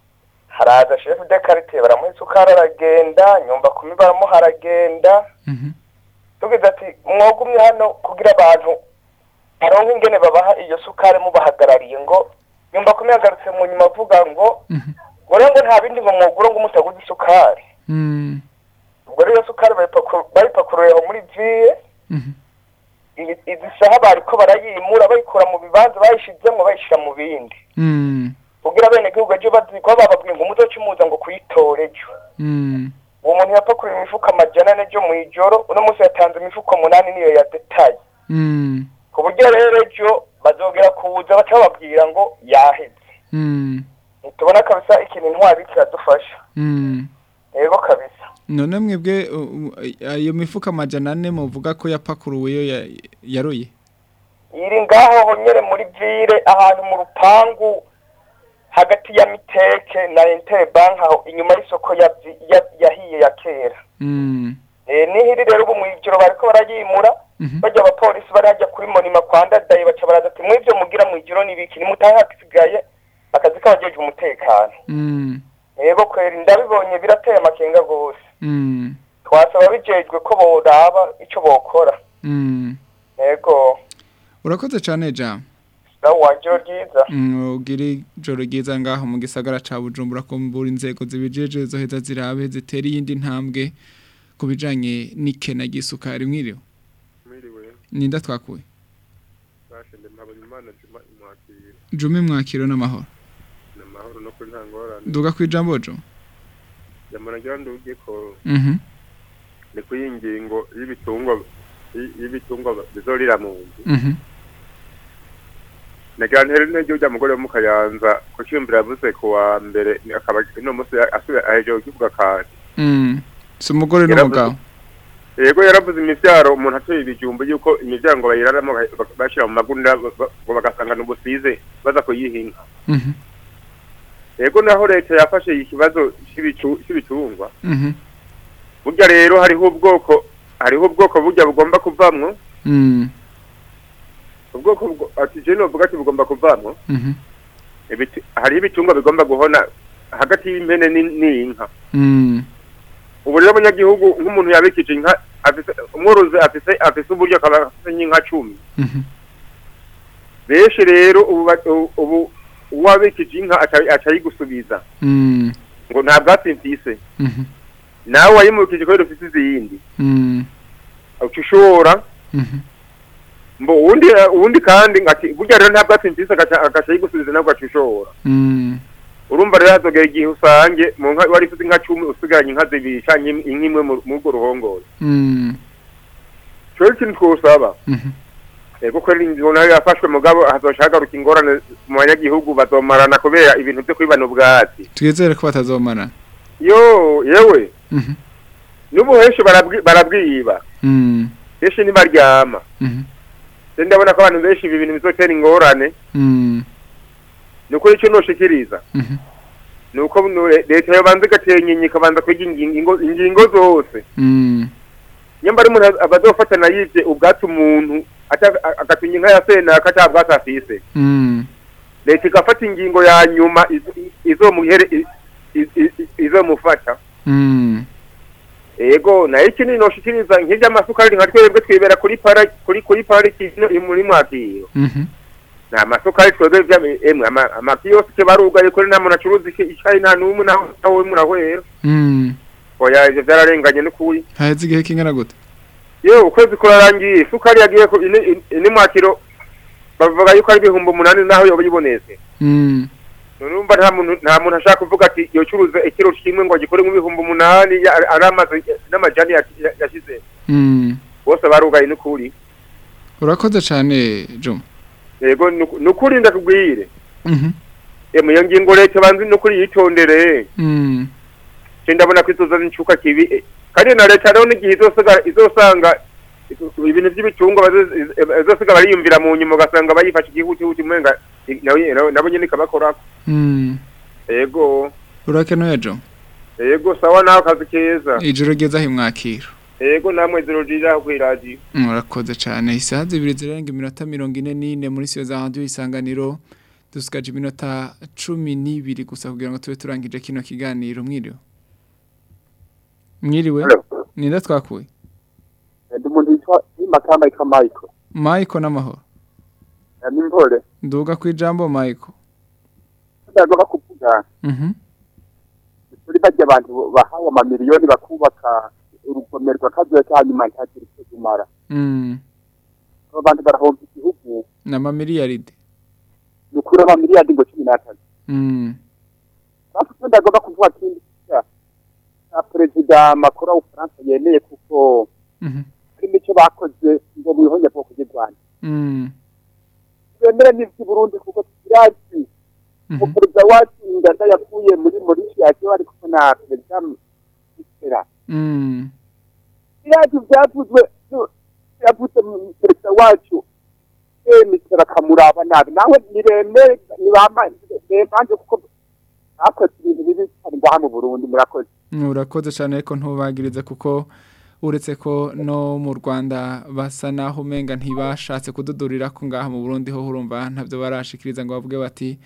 U: haraza shefu de karite baramuha isukari aragenda nyumba kumi baramuha aragenda
D: mhm
U: tugize ati mwogumye hano kugira abantu aronke ingene babaha iyo sukari mubahagarariye ngo nyumba kumi yagarutse mu nyuma avuga ngo ngo rero ngo nta bindi ngo mwogure ngo mutaguze isukari
D: mm
U: ubwo rero iyo sukari bayipaku- bayipakuruye aho muri vire
D: mhm
U: izi izi saha bariko barayimura bayikura mu bibanza bayishizemwo bayishira mu bindi
D: mm
U: kugira bene gihugu ejo baziko bababwiye ngo muzoce muza ngo kuyitora ejo
D: mm
U: uwo muntu yapakuye imifuko amajana ane ejo mw'ijoro uno munsi yatanze imifuko munani niyo ya detaye
D: mm
U: ku buryo rero ejo bazogera kuza baca bababwira ngo yaheze
D: mm
U: ntitubona kabisa ikintu intwari kiradufasha
D: mm
U: yego kabisa
D: none mwebwe uh, uh, ayo mifuka amajana ane muvuga ko yapakuruwe yo ya- yaroye
U: iri ngaho nyere muri vire ahantu mu rupangu hagati ya miteke na interbank aho inyuma y'isoko ya, ya, yahiye ya kera
D: mm
U: Eh, nihiri rero ubu mw'ijoro bariko barayimura bajya abapolisi bari hajya kuri monima kwa ndadaye baca baraza ati mw'ivyo mugira mw'ijoro n'ibiki nimutahe hasigaye akazi k'abajeje umutekano
D: mm
U: yego kweri ndabibonye birateye amakenga gose
D: mm
U: twasaba bijejwe ko boraba ico bokora
D: mm
U: yego
D: urakoze cyane Jean
U: nawe wanje ryiza
D: Mm, ugiri joro ryiza ngaho mu gisagara ca Bujumbura ko mbura inzego zibijeje zoheza zirabe zitera iyindi ntambwe ku bijanye n'ikena ry'isukari mwiriwe
V: mwiriwe
D: ninda twakuye
V: bashende mpabona imana juma imwakira
D: jumi mwakiro n'amahoro
V: ni amahoro no kuri nta ngorane
D: duga ku ijambo jo
V: jamana ngira nduge ko
D: mhm
V: ni ku y'ingingo y'ibitungwa y- y'ibitungwa bizorira mu nzu
D: mhm
V: nagira ntere n'iryo rya mugore wo mu kayanza ku cyumvira yavuze ku wa mbere ni- akaba uno munsi asubiye ahejeje kukivuga kandi
D: mm si umugore n'umugabo
V: yego yaravuze imivyaro umuntu atuye ibijumbu yuko imivyaro ngo bayiraramo baka- bashira mu magunira ba- ba- ngo bagasangana ubusize baza kuyihinga
D: mhm
V: yego naho leta yafashe ikibazo cy'ibicu- cy'ibitungwa
D: mhm
V: burya rero hariho ubwoko hariho ubwoko burya bugomba kuvamwo
D: Mm.
V: ubwoko bwo- ati je novuga ati bugomba kuvamwo
D: Mhm.
V: ibiti hariho ibitungwa bigomba guhona hagati y'impene ni- n'inka
D: Mm.
V: ubu rero abanyagihugu nk'umuntu yabikije inka afise umworozi afise afise uburyo akaba afise nk'inka cumi
D: Mhm.
V: benshi rero ubu ba- ubu- ubu uwabikije inka aca- aca ayigusubiza
D: Mm.
V: ngo nta bwatsi mfise
D: Mhm.
V: nawe wayimukije kubera ufise izindi
D: Mm.
V: uca ushora
D: Mhm.
V: mbo uwundi uwundi kandi ngati burya rero nta bwatsi mfise agaca agaca ayigusubiza nawe ugaca ushora
D: Mm.
V: urumva rero hazogera igihe usange mu nka wari ufite inka cumi usigaranye inka zibiri canke inka imwe mu- muri urwo ruhongore
D: Mm.
V: cyo ikintu twosaba
D: Mhm.
V: ego ko ingingo nayo yafashwe mugabo hazoca hagaruka ingorane mu banyagihugu bazomarana kubera ibintu vyo kwibana ubwatsi
D: twizere ko batazomana
V: yo yewe
D: Mhm.
V: n'ubu henshi barabwi- barabwiba
D: Mm.
V: henshi ntibaryama
D: Mhm.
V: rero ndabona ko abantu benshi ibi bintu bizotera ingorane
D: Mm.
V: ni ukuri icyo noshikiriza
D: Mhm.
V: ni uko nu- leta yobanza igatera inkingi ikabanza kwiga ingingo ingingo zose
D: Mm.
V: nyamba ari umuntu abazofatana yivye ubwatsi umuntu ata- a- agatunya inka ya senaka ata bwatsi afise
D: Mm.
V: leta igafata ingingo ya nyuma iz- i- izomuhere i- i- i- izomufata
D: Mm.
V: ego nayo ikindi noshikiriza nk'ivy'amasukari nka twebwe twibera kuri para kuri kuri pariki ino i- muri mwakiro
D: Mhm.
V: nta masukari twebwe vy'ame- emwe ama- amakiyosike barugaye kuri nta muntu acuruza iki- icayi nta n'umwe naho nawe murahwera
D: Mm.
V: oya ivyo vyararenganye n'ukuri
D: haheze igihe kingana gute
V: yewe ukwezi kurarangiye isukari yagiye ku ini- ini- ini mwakiro bavuga yuko ari ibihumbi umunani naho yoba yibonetse
D: Mm.
V: urumva nta muntu nta muntu ashaka kuvuga ati yocuruza ikiro kimwe ngo agikore nk'ibihumbi umunani ya- ari amazi n'amajani ya- ya- yashize
D: Mm.
V: bose barugaye n'ukuri
D: urakoze cyane Juma
V: yego nuku- nukuri ndakubwire
D: Mhm.
V: emwe iyo ngingo leta banzi nukuri yitondere
D: Mm.
V: je ndabona ko izoza n'incuka kibi eh, kandi na leta rero n'igihe izosiga izosanga ibintu by'ibitungwa bazo- iz- izosiga bariyumvira mu nyuma ugasanga bayifashe igihutihuti mwenga i- nawe- nawe- nabo nyene ikabakorako
D: Mm.
V: yego
D: urakenuye Juma
V: yego sawa nawe akazi keza
D: ijoro ryiza himwakiro
V: yego namwe zero ryiza kw'iradiyo
D: murakoze cyane isaha zibiri zirenga iminota mirongo ine n'ine muri siyo za radiyo isanganiro dusigaje iminota cumi n'ibiri gusa kugira ngo tube turangije kino kiganiro mwiriwe mwiriwe ninde twakuye
B: ndi umuntu yitwa imakamba yitwa Michael
D: Michael n'amahoro
B: ni mpore
D: nduga ku ijambo Michael
B: ndagomba kuvuga
D: mhm
B: kuri bajya abantu bahawe amamiliyoni bakubaka urugomero rw'akazuye hanyuma ntagire icyo kumara
D: mm
B: abo bantu barahomba igihugu
D: n'amamiliyaride
B: ni ukuri amamiliyoni ngo cumi n'atatu
D: mm
B: hafi icyo ndagomba kuvuga kindi cya cya perezida makuru w'ubufaransa yemeye kuko
D: mhm
B: kuri nicyo bakoze ngo mwihonye bwoko bw'u rwanda
D: mm
B: twemere n'iby'i burundi kuko turazi umuperezida wacu inganda yavuye muri morishiyasi ari kumwe na perezida mitera
D: mm
B: biriya byavuzwe yavuze mu perezida wacu mitera akamuraba nabi nawe niremere nibamanje kuko bakoze ibintu bibi cyane ngaha mu burundi murakoze
D: urakoze cyane ariko ntubagirize kuko uretse ko no mu Rwanda basa naho umenga ntibashatse kududurira ko ngaha mu Burundi ho urumva ntabyo barashikiriza ngo bavuge bati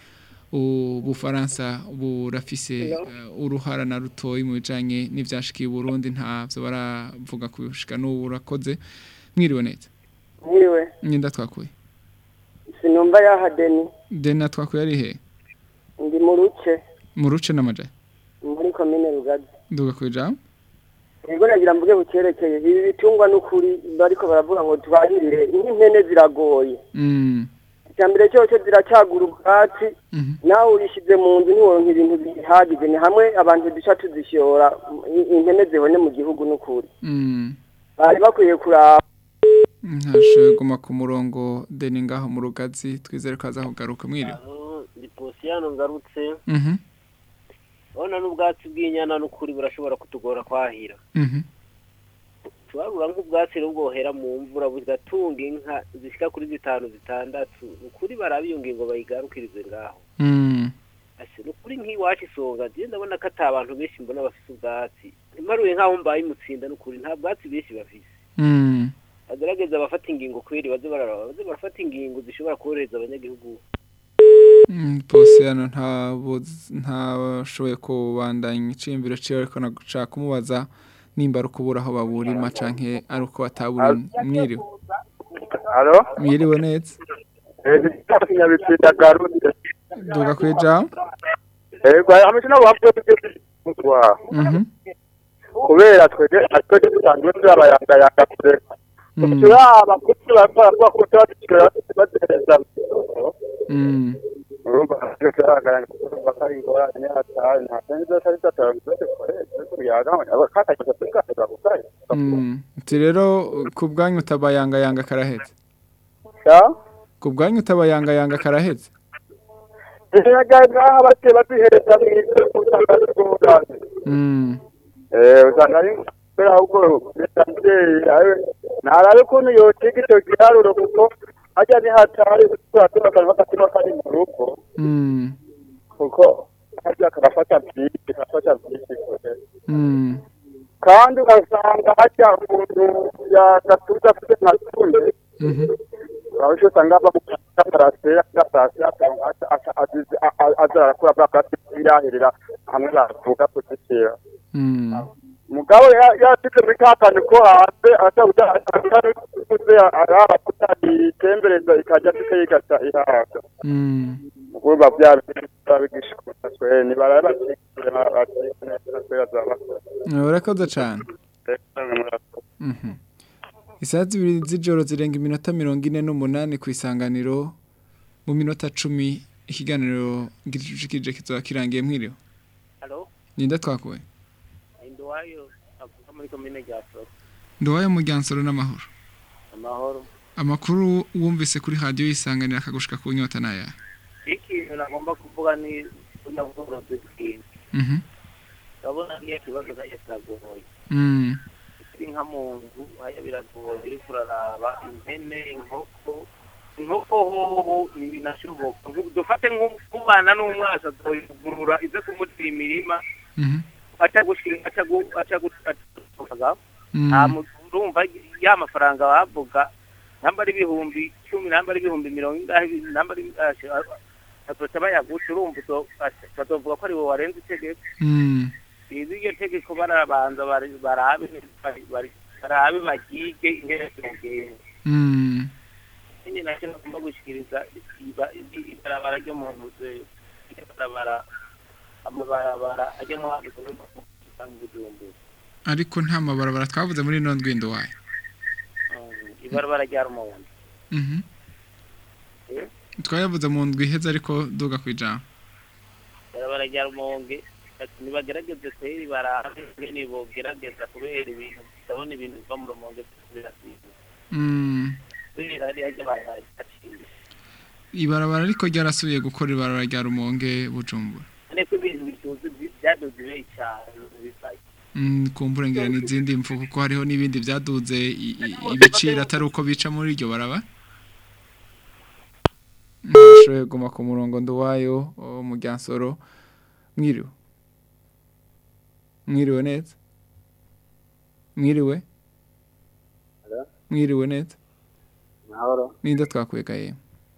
D: ubufaransa burafise eh, uruhara na rutoyi mu bijanye n'ivyashikiye i Burundi ntavyo baravuga kushika n'ubu urakoze mwiriwe neza
E: Niwe,
D: nyinda twakuye
E: sinumva yaha Deni,
D: dena twakuye ari he
E: ndi mu ruce,
D: mu ruce n'amajaye
E: muri komine Rugazi.
D: nduga ku ijambo
E: Ego nagira mvuge bukerekeye, ibi bitungwa n'ukuri bariko baravuga ngo tubahirire, nk'impene ziragoye.
D: mm
E: Icambere cyose ziracagura ubwatsi, nawe urishize mu nzu ntiworonka ibintu bihagije, ni hamwe abantu duca tuzishora, i- impene zibone mu gihugu n'ukuri.
D: mm
E: Bari bakwiye kuraba
D: ntashoboye guma ku murongo deni ngaho mu rugazi twizere ko aza kugaruka mwiriwe
J: ndi posiyano ngarutse
D: mhm
J: urabona n'ubwatsi bw'inyana n'ukuri burashobora kutugora kwahira
D: mhm
J: tubarura nk'ubwatsi rero bwohera mu mvura bugatunga inka zishyika kuri zitanu zitandatu ni ukuri baraba iyo ngingo bayigarukirize ngaho
D: mm
J: Ase, ni ukuri nk'iwacu isonga je ndabona ko ata abantu benshi mbona bafise ubwatsi imparuye nk'aho mbaye imutsinda ni ukuri nta bwatsi benshi bafise
D: Mm.
J: bagerageza abafata ingingo kweri baze bararaba baze barafata ingingo zishobora korohereza abanyagihugu
D: Mm, Bose hano ntabashoboye kubandanya icimbiro ciwe ariko naguca kumubaza nimba ari ukubura aho baburima canke ari uko batabura mwiriwe
F: Halo?
D: mwiriwe neza
F: Kinyabitsinda Garundi.
D: duga kwijambo
F: Ego hamwe nabo bavuye kugwa.
D: Mhm.
F: Kubera twege twege dusanzwe turabayanga yanga kureka.
D: Mm.
F: Turaba kuti bakora kwa kutwa batereza.
D: Mm.
F: Urumva kiragara bakari ingorane atari nta senzo cyari cyataranzwe kuyaga abakata cyataka kukaye.
D: Mm. Ati rero ku bwanyu utabayangayanga karaheze
F: Ya?
D: ku bwanyu utabayangayanga karaheze
F: Iraga abate batihereza mwise kutanga rwose.
D: Mm.
F: Eh usanga ari kubera ahubwo bitangiye ayo narabe ukuntu yotiga icyo giharuro kuko hajya ni hatari turatura akantu k'agatima kari mu rugo
D: Mm.
F: kuko hajya karafata byinshi karafata byinshi kure
D: Mm.
F: kandi ugasanga hajya umuntu yagatuza afite nka tunde
D: Mhm.
F: aho cyo usanga bamufata parasera gasasi aza arakura bwakati irahirira hamwe bavuga kuzishyira
D: Mm.
F: mugabo yashyize muri ka kantu ko hanze atabuze araba kutayitembereza ikajya tukayigata ihaga
D: Mm.
F: ubwo byabigisha twe nibarabe bakikire bakikire neza twe azabakora
D: urakoze cyane Mhm. Isaha zibiri z'ijoro zirenga iminota mirongo ine n'umunani ku isanganiro mu minota cumi ikiganiro gicucikije kizoba kirangiye mwiriwe
J: halo
D: ninde twakuwe
J: induwayo avuka muri komine rya soro
D: nduwayo mu ryansoro n'amahoro
J: amahoro
D: amakuru wumvise kuri radiyo yisanganira akagushika ku nyota naya
J: ikintu nagomba kuvuga ni unyabworozi bw'inka
D: Mhm.
J: urabona iyo kibazo nayo kiragoye
D: Mm.
J: uri nka mu nzu haya biragoye uriko uraraba impene inkoko inkoko hoho ntibinashoboka dufate nk'umwana n'umwasa azoyugurura ize kumutira imirima
D: Mhm.
J: aca gushira aca gu aca gu aca
D: Mm.
J: nta muntu urumva ya mafaranga bavuga namba ari ibihumbi cumi namba ari ibihumbi mirongo ingahe namba ari atoca bayaguca urumva uzo- bazovuga ko ari wowe warenze itegeko
D: Mm.
J: izi iryo tegeko barabanza bari- barabe bari- bari- barabe bagige ingene zogenda
D: Mm.
J: nyine nacyo nagomba gushikiriza iba- i- ibarabara ryo mu ntuze ibarabara amabarabara ajya mu handi kuvuga ko usanga ubujumbura
D: ariko nta mabarabara twavuze muri ino ndwindo wayo
J: Mm, ibarabara rya rumonge
D: Mhm.
J: Eh,
D: twayavuze mu ndwi iheze ariko duga ku ijambo
J: ibarabara rya rumonge ati nibagerageze kweri barabe ingene bogerageza kubera ibintu ndabona ibintu biva mu rumonge birasize
D: Mm.
J: kubera hariya ryo baraciye
D: ibarabara ariko ryarasubiye gukora ibarabara rya rumonge bujumbura
J: ariko ibintu bituze byaduze ibeyi cyane bibaye
D: Mm, kumbura ngira n'izindi mfu kuko hariho n'ibindi byaduze i- i- ibiciro atari uko bica muri iryo baraba Nashoboye guma ku murongo nduwayo wo mu Ryansoro mwiriwe mwiriwe neza mwiriwe mwiriwe neza
H: mahoro
D: ninde twakwega ye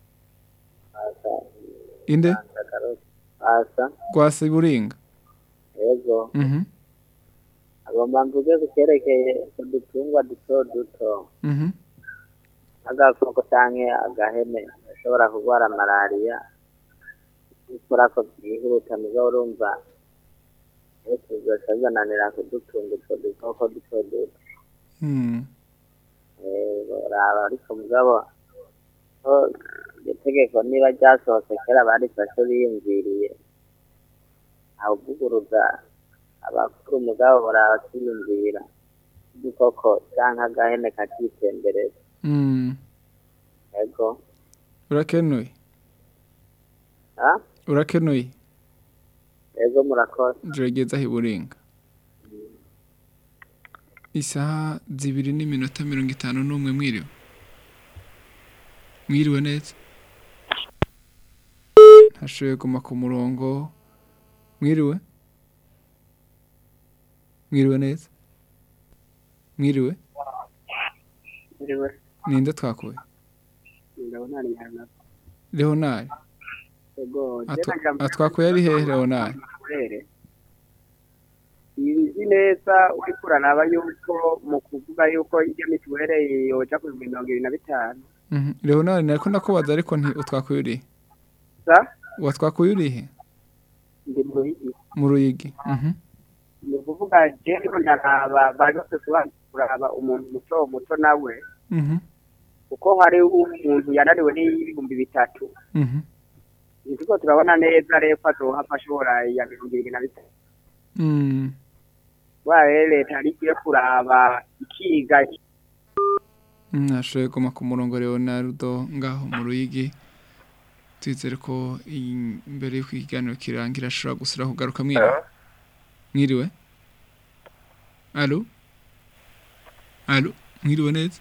D: inde
H: asa
D: gwasi buringa
H: yego
D: mhm
H: agomba mvuge ku cyerekeye udutungwa duto duto
D: mhm
H: agakoko canke agahene gashobora kurwara malariya gukora ko byihuta mugabo urumva ese bizoca bibananira kudutunga utwo dukoko duto duto
D: mm
H: yego raba ariko mugabo ko iryo tegeko niba ryasohotse kera barifashe biyumviriye awuvuguruza abakuru mugabo barabakiyumvira udukoko canke agahene kakitembereza
D: mm
H: yego
D: urakenuye
H: ha
D: urakenuye
H: yego murakoze
D: gerageza hiburinga isaha zibiri n'iminota mirongo itanu n'umwe mwiriwe mwiriwe neza ntashoboye guma ku murongo mwiriwe mwiriwe neza mwiriwe
K: Iriwe,
D: ninde twakuye
K: ndabona ari hano.
D: leonard
K: Ego,
D: Atwa-
K: jena jambo
D: atwakuye ari hehe leonard
K: kurere. Izi neza uriko uraraba yuko mu kuvuga yuko iyo mituwere yoja ku bihumbi mirongo ibiri na bitanu.
D: Mhm. leonard nariko ndakubaza ariko nti utwakuye urihe
K: Sa?
D: watwakuye urihe
K: Ndi mu Ruyigi.
D: mu ruyigi Mhm.
K: Ni ukuvuga je ndiko ndaraba bari bafise kubanza kuraba umuntu muto muto nawe
D: Mhm.
K: kuko hari umuntu yananiwe n'ibihumbi bitatu.
D: Mhm.
K: Nitiko turabona neza rero ko azohava ashobora ya mirongo ibiri na bitatu.
D: Mm.
K: Waye leta yari ikwiye kuraba ikiga
D: nashoboye guma ku murongo leonardo ngaho mu ruyigi twizere ko iyi- imbere y'uko ikiganiro kirangira ashobora gusura kugaruka mwiriwe mwiriwe alo alo mwiriwe neza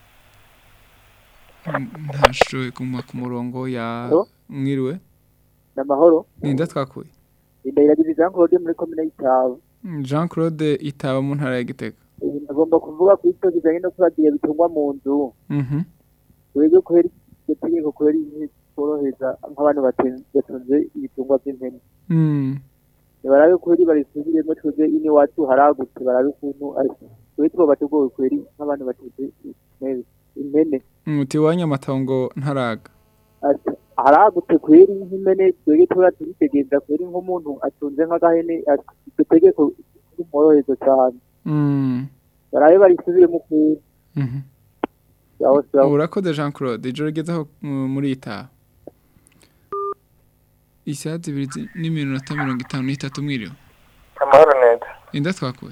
D: Mm, ntashoboye guma ku murongo ya
K: Alo?
D: mwiriwe
K: n'amahoro
D: ninde twakuye
K: indahiragiza Jean Claude muri komine y'Itaba
D: Mm, jean claude itaba mu ntara ya gitega
K: Ibi ndagomba kuvuga ku icyo kijanye no kuragiye bitungwa mu nzu
D: Mhm.
K: wege kubera iryo tegeko kubera inkwi tworohereza nk'abantu baten- batunze ibitungwa vy'impene
D: Mm.
K: barabe kubera barisubiremo twebwe ine iwacu haragutse barabe ukuntu ariko twe twoba tugowe kubera nk'abantu batunze impene impene
D: Mm, uti iwanyu amatongo ntaraga
K: ati haragutse kweri nk'impene twebwe tuba turitegereza kweri nk'umuntu atunze nk'agahene ati iryo tegeko rimworohereza cyane
D: Mm.
K: barabe barisubiremo kweri
D: Mhm.
K: sawa sawa
D: urakoze jean claude ijoro rigezeho mm, muri itaha isaha zibiri zi- n'iminota mirongo itanu n'itatu mwiriwe
U: amahoro neza
D: inda twakuye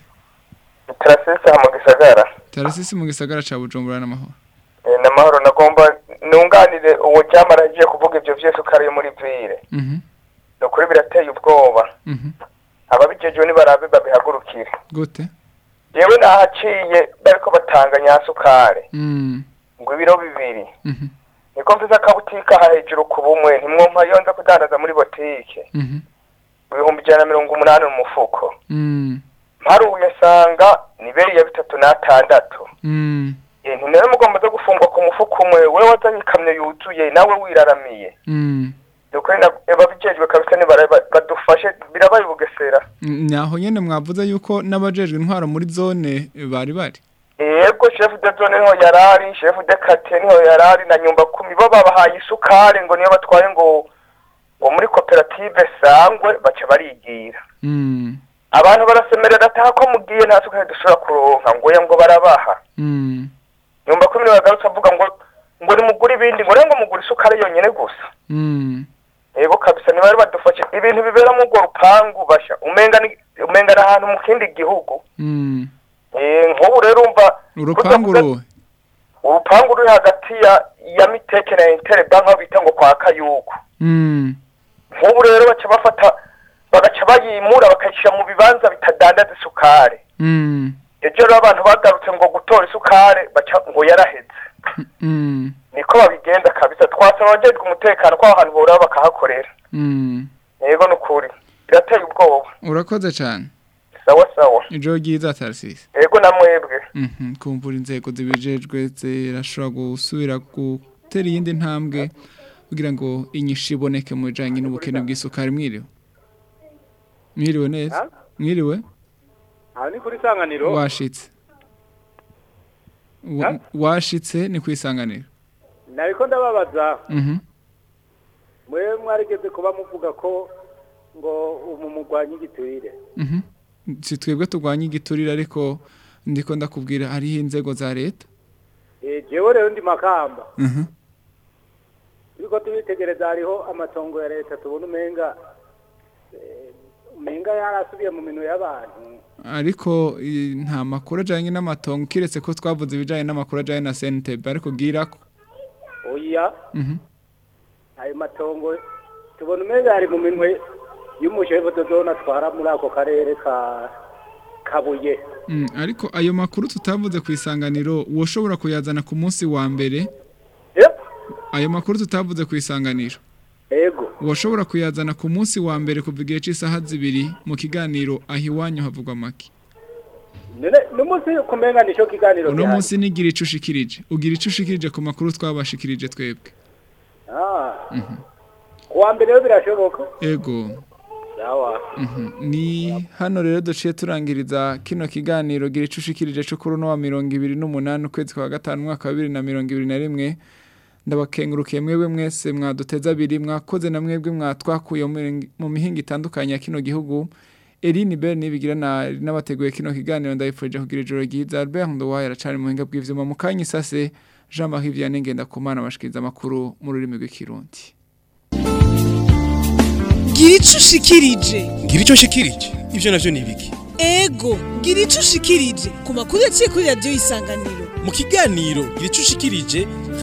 U: tarasisi aha mu gisagara
D: tarasisi mu gisagara ca bujumbura n'amahoro
U: Eh, ni amahoro nagomba nunganire uwo ryamara agiye kuvuga ibyo vyose uko ari muri vire
D: Mhm.
U: ni ukuri birateye ubwoba
D: Mhm.
U: ababijejwe nibarabe babihagurukire
D: gute
U: yewe nahaciye bariko batanga nyasukare
D: Mm.
U: ngo ibiro bibiri
D: Mhm.
U: niko mfise akabutika aha hejuru ku bumwe ntimwumva iyo nza kudandaza muri botike
D: Mhm.
U: ibihumbi ijana na mirongo umunani mu mufuko
D: Mm.
U: mparuye nsanga ni beri ya bitatu n'atandatu
D: Mm.
U: Eh, ntimere mugomba zo gufungwa ku mufuko umwe wewe wazanye ikamyo yuzuye nawe wiraramiye
D: Mm.
U: ni ukuri na- ababijejwe kabisa nibara- ba- badufashe birabaye ubugesera
D: Mm, naho nyene mwavuze yuko n'abajejwe intwaro muri zone eh, bari bari
U: yego shefu de zone niho yarari shefu de kate niho yarari na nyumba kumi bo babahaye isukari ngo niyo batwaye ngo ngo muri koperative sangwe baca barigira
D: Mm.
U: abantu barasemerera ataha ko mugiye nta sukari dushobora kuronka ngo ya ngo barabaha
D: Mm.
U: nyumba kumi niho yagarutse avuga ngo ngo nimugure ibindi ngo rero ngo mugure isukari yonyene gusa
D: Mm.
U: yego kabisa ntibari badufashe ibintu bibera mu urwo rupangu basha umenga ni umenga ni ahantu mu kindi gihugu
D: Mm.
U: Eh, nk'ubu rero umva
D: urupangu ruhe
U: urupangu ruri hagati ya ya miteke na interbank aho bita ngo kwa kayugu
D: Mm.
U: nk'ubu rero baca bafata bagaca bayimura bakayishyira mu bibanza bitadandaza isukari
D: Mm.
U: ejo rero abantu bagarutse ngo gutora isukari baca ngo yaraheze
D: Mm.
U: niko babigenda kabisa twasaba abajejwe umutekano ko aho hantu boraba bakahakorera
D: Mm.
U: yego ni ukuri birateye ubwoba
D: urakoze cyane
U: sawa sawa
D: ijoro ryiza tarisisi
U: yego na mwebwe
D: Mhm, kumvura inzego zibijejwe zirashobora gusubira gutera iyindi ntambwe kugira ngo inyishu iboneke mu bijanye n'ubukene bw'isukari mwiriwe mwiriwe neza mwiriwe
M: aha ni kuri sanganiro
D: washitse Wa- washitse ni kwisanganira
M: nariko ndababaza
D: Mhm.
M: mwe mwarigeze kuba muvuga ko ngo umu mugwanyi igiturire
D: Mhm. si twebwe turwanya igiturire ariko ndiko ndakubwira hariho inzego za leta
M: Eh, jewe rero ndi makamba
D: Mhm.
M: turiko tubitegereza hariho amatongo ya leta tubona umenga eh, umenga yarasubiye mu minwe y'abantu
D: ariko i- nta makuru ajyanye n'amatongo kiretse ko twavuze ibijyanye n'amakuru ajyanye na senitebe ariko bwira ko
M: oya
D: Mhm.
M: ayo matongo tubona umenga ari mu minwe y'umushefu dodona atwara muri ako karere ka kabuye
D: Mm, ariko ayo makuru tutavuze ku isanganiro woshobora kuyazana ku munsi wa mbere ayo makuru tutavuze ku isanganiro
M: ego
D: washobora kuyazana ku munsi wa mbere kuva igihe cy'isaha zibiri mu kiganiro aho iwanyu havugwa make
M: none n'umunsi kumenga nico kiganiro
D: uno
M: gihari.
D: munsi nigira ico ushikirije ugira ico ushikirije ku makuru twabashikirije twebwe
M: ah
D: Mhm.
M: kuwa mbere rero birashoboka
D: ego
M: sawa
D: Mhm. ni hano rero duciye turangiriza kino kiganiro gira ico ushikirije cyo kuri uno wa mirongo ibiri n'umunani ukwezi kwa gatanu umwaka wa bibiri na mirongo ibiri na rimwe ndabakengurukiye mwebwe mwese mwaduteza abiri mwakoze na mwebwe mwatwakuye mu mihinga- mu mihinga itandukanye ya kino gihugu Eline Bell nibigira na n'abateguye kino kiganiro ndayifurije kugira ijoro ryiza Albert Ndowaye aracari mu buhinga bw'ivyuma mu kanya isase Jean Marie Vianney ngenda kumana bashikiriza amakuru mu rurimi rw'ikirundi
C: gira ico ushikirije
A: ngira ico nshikirije ivyo navyo ni ibiki
C: ego gira ico ushikirije ku makuru yaciye kuri radiyo isanganiro
A: mu kiganiro gira ico ushikirije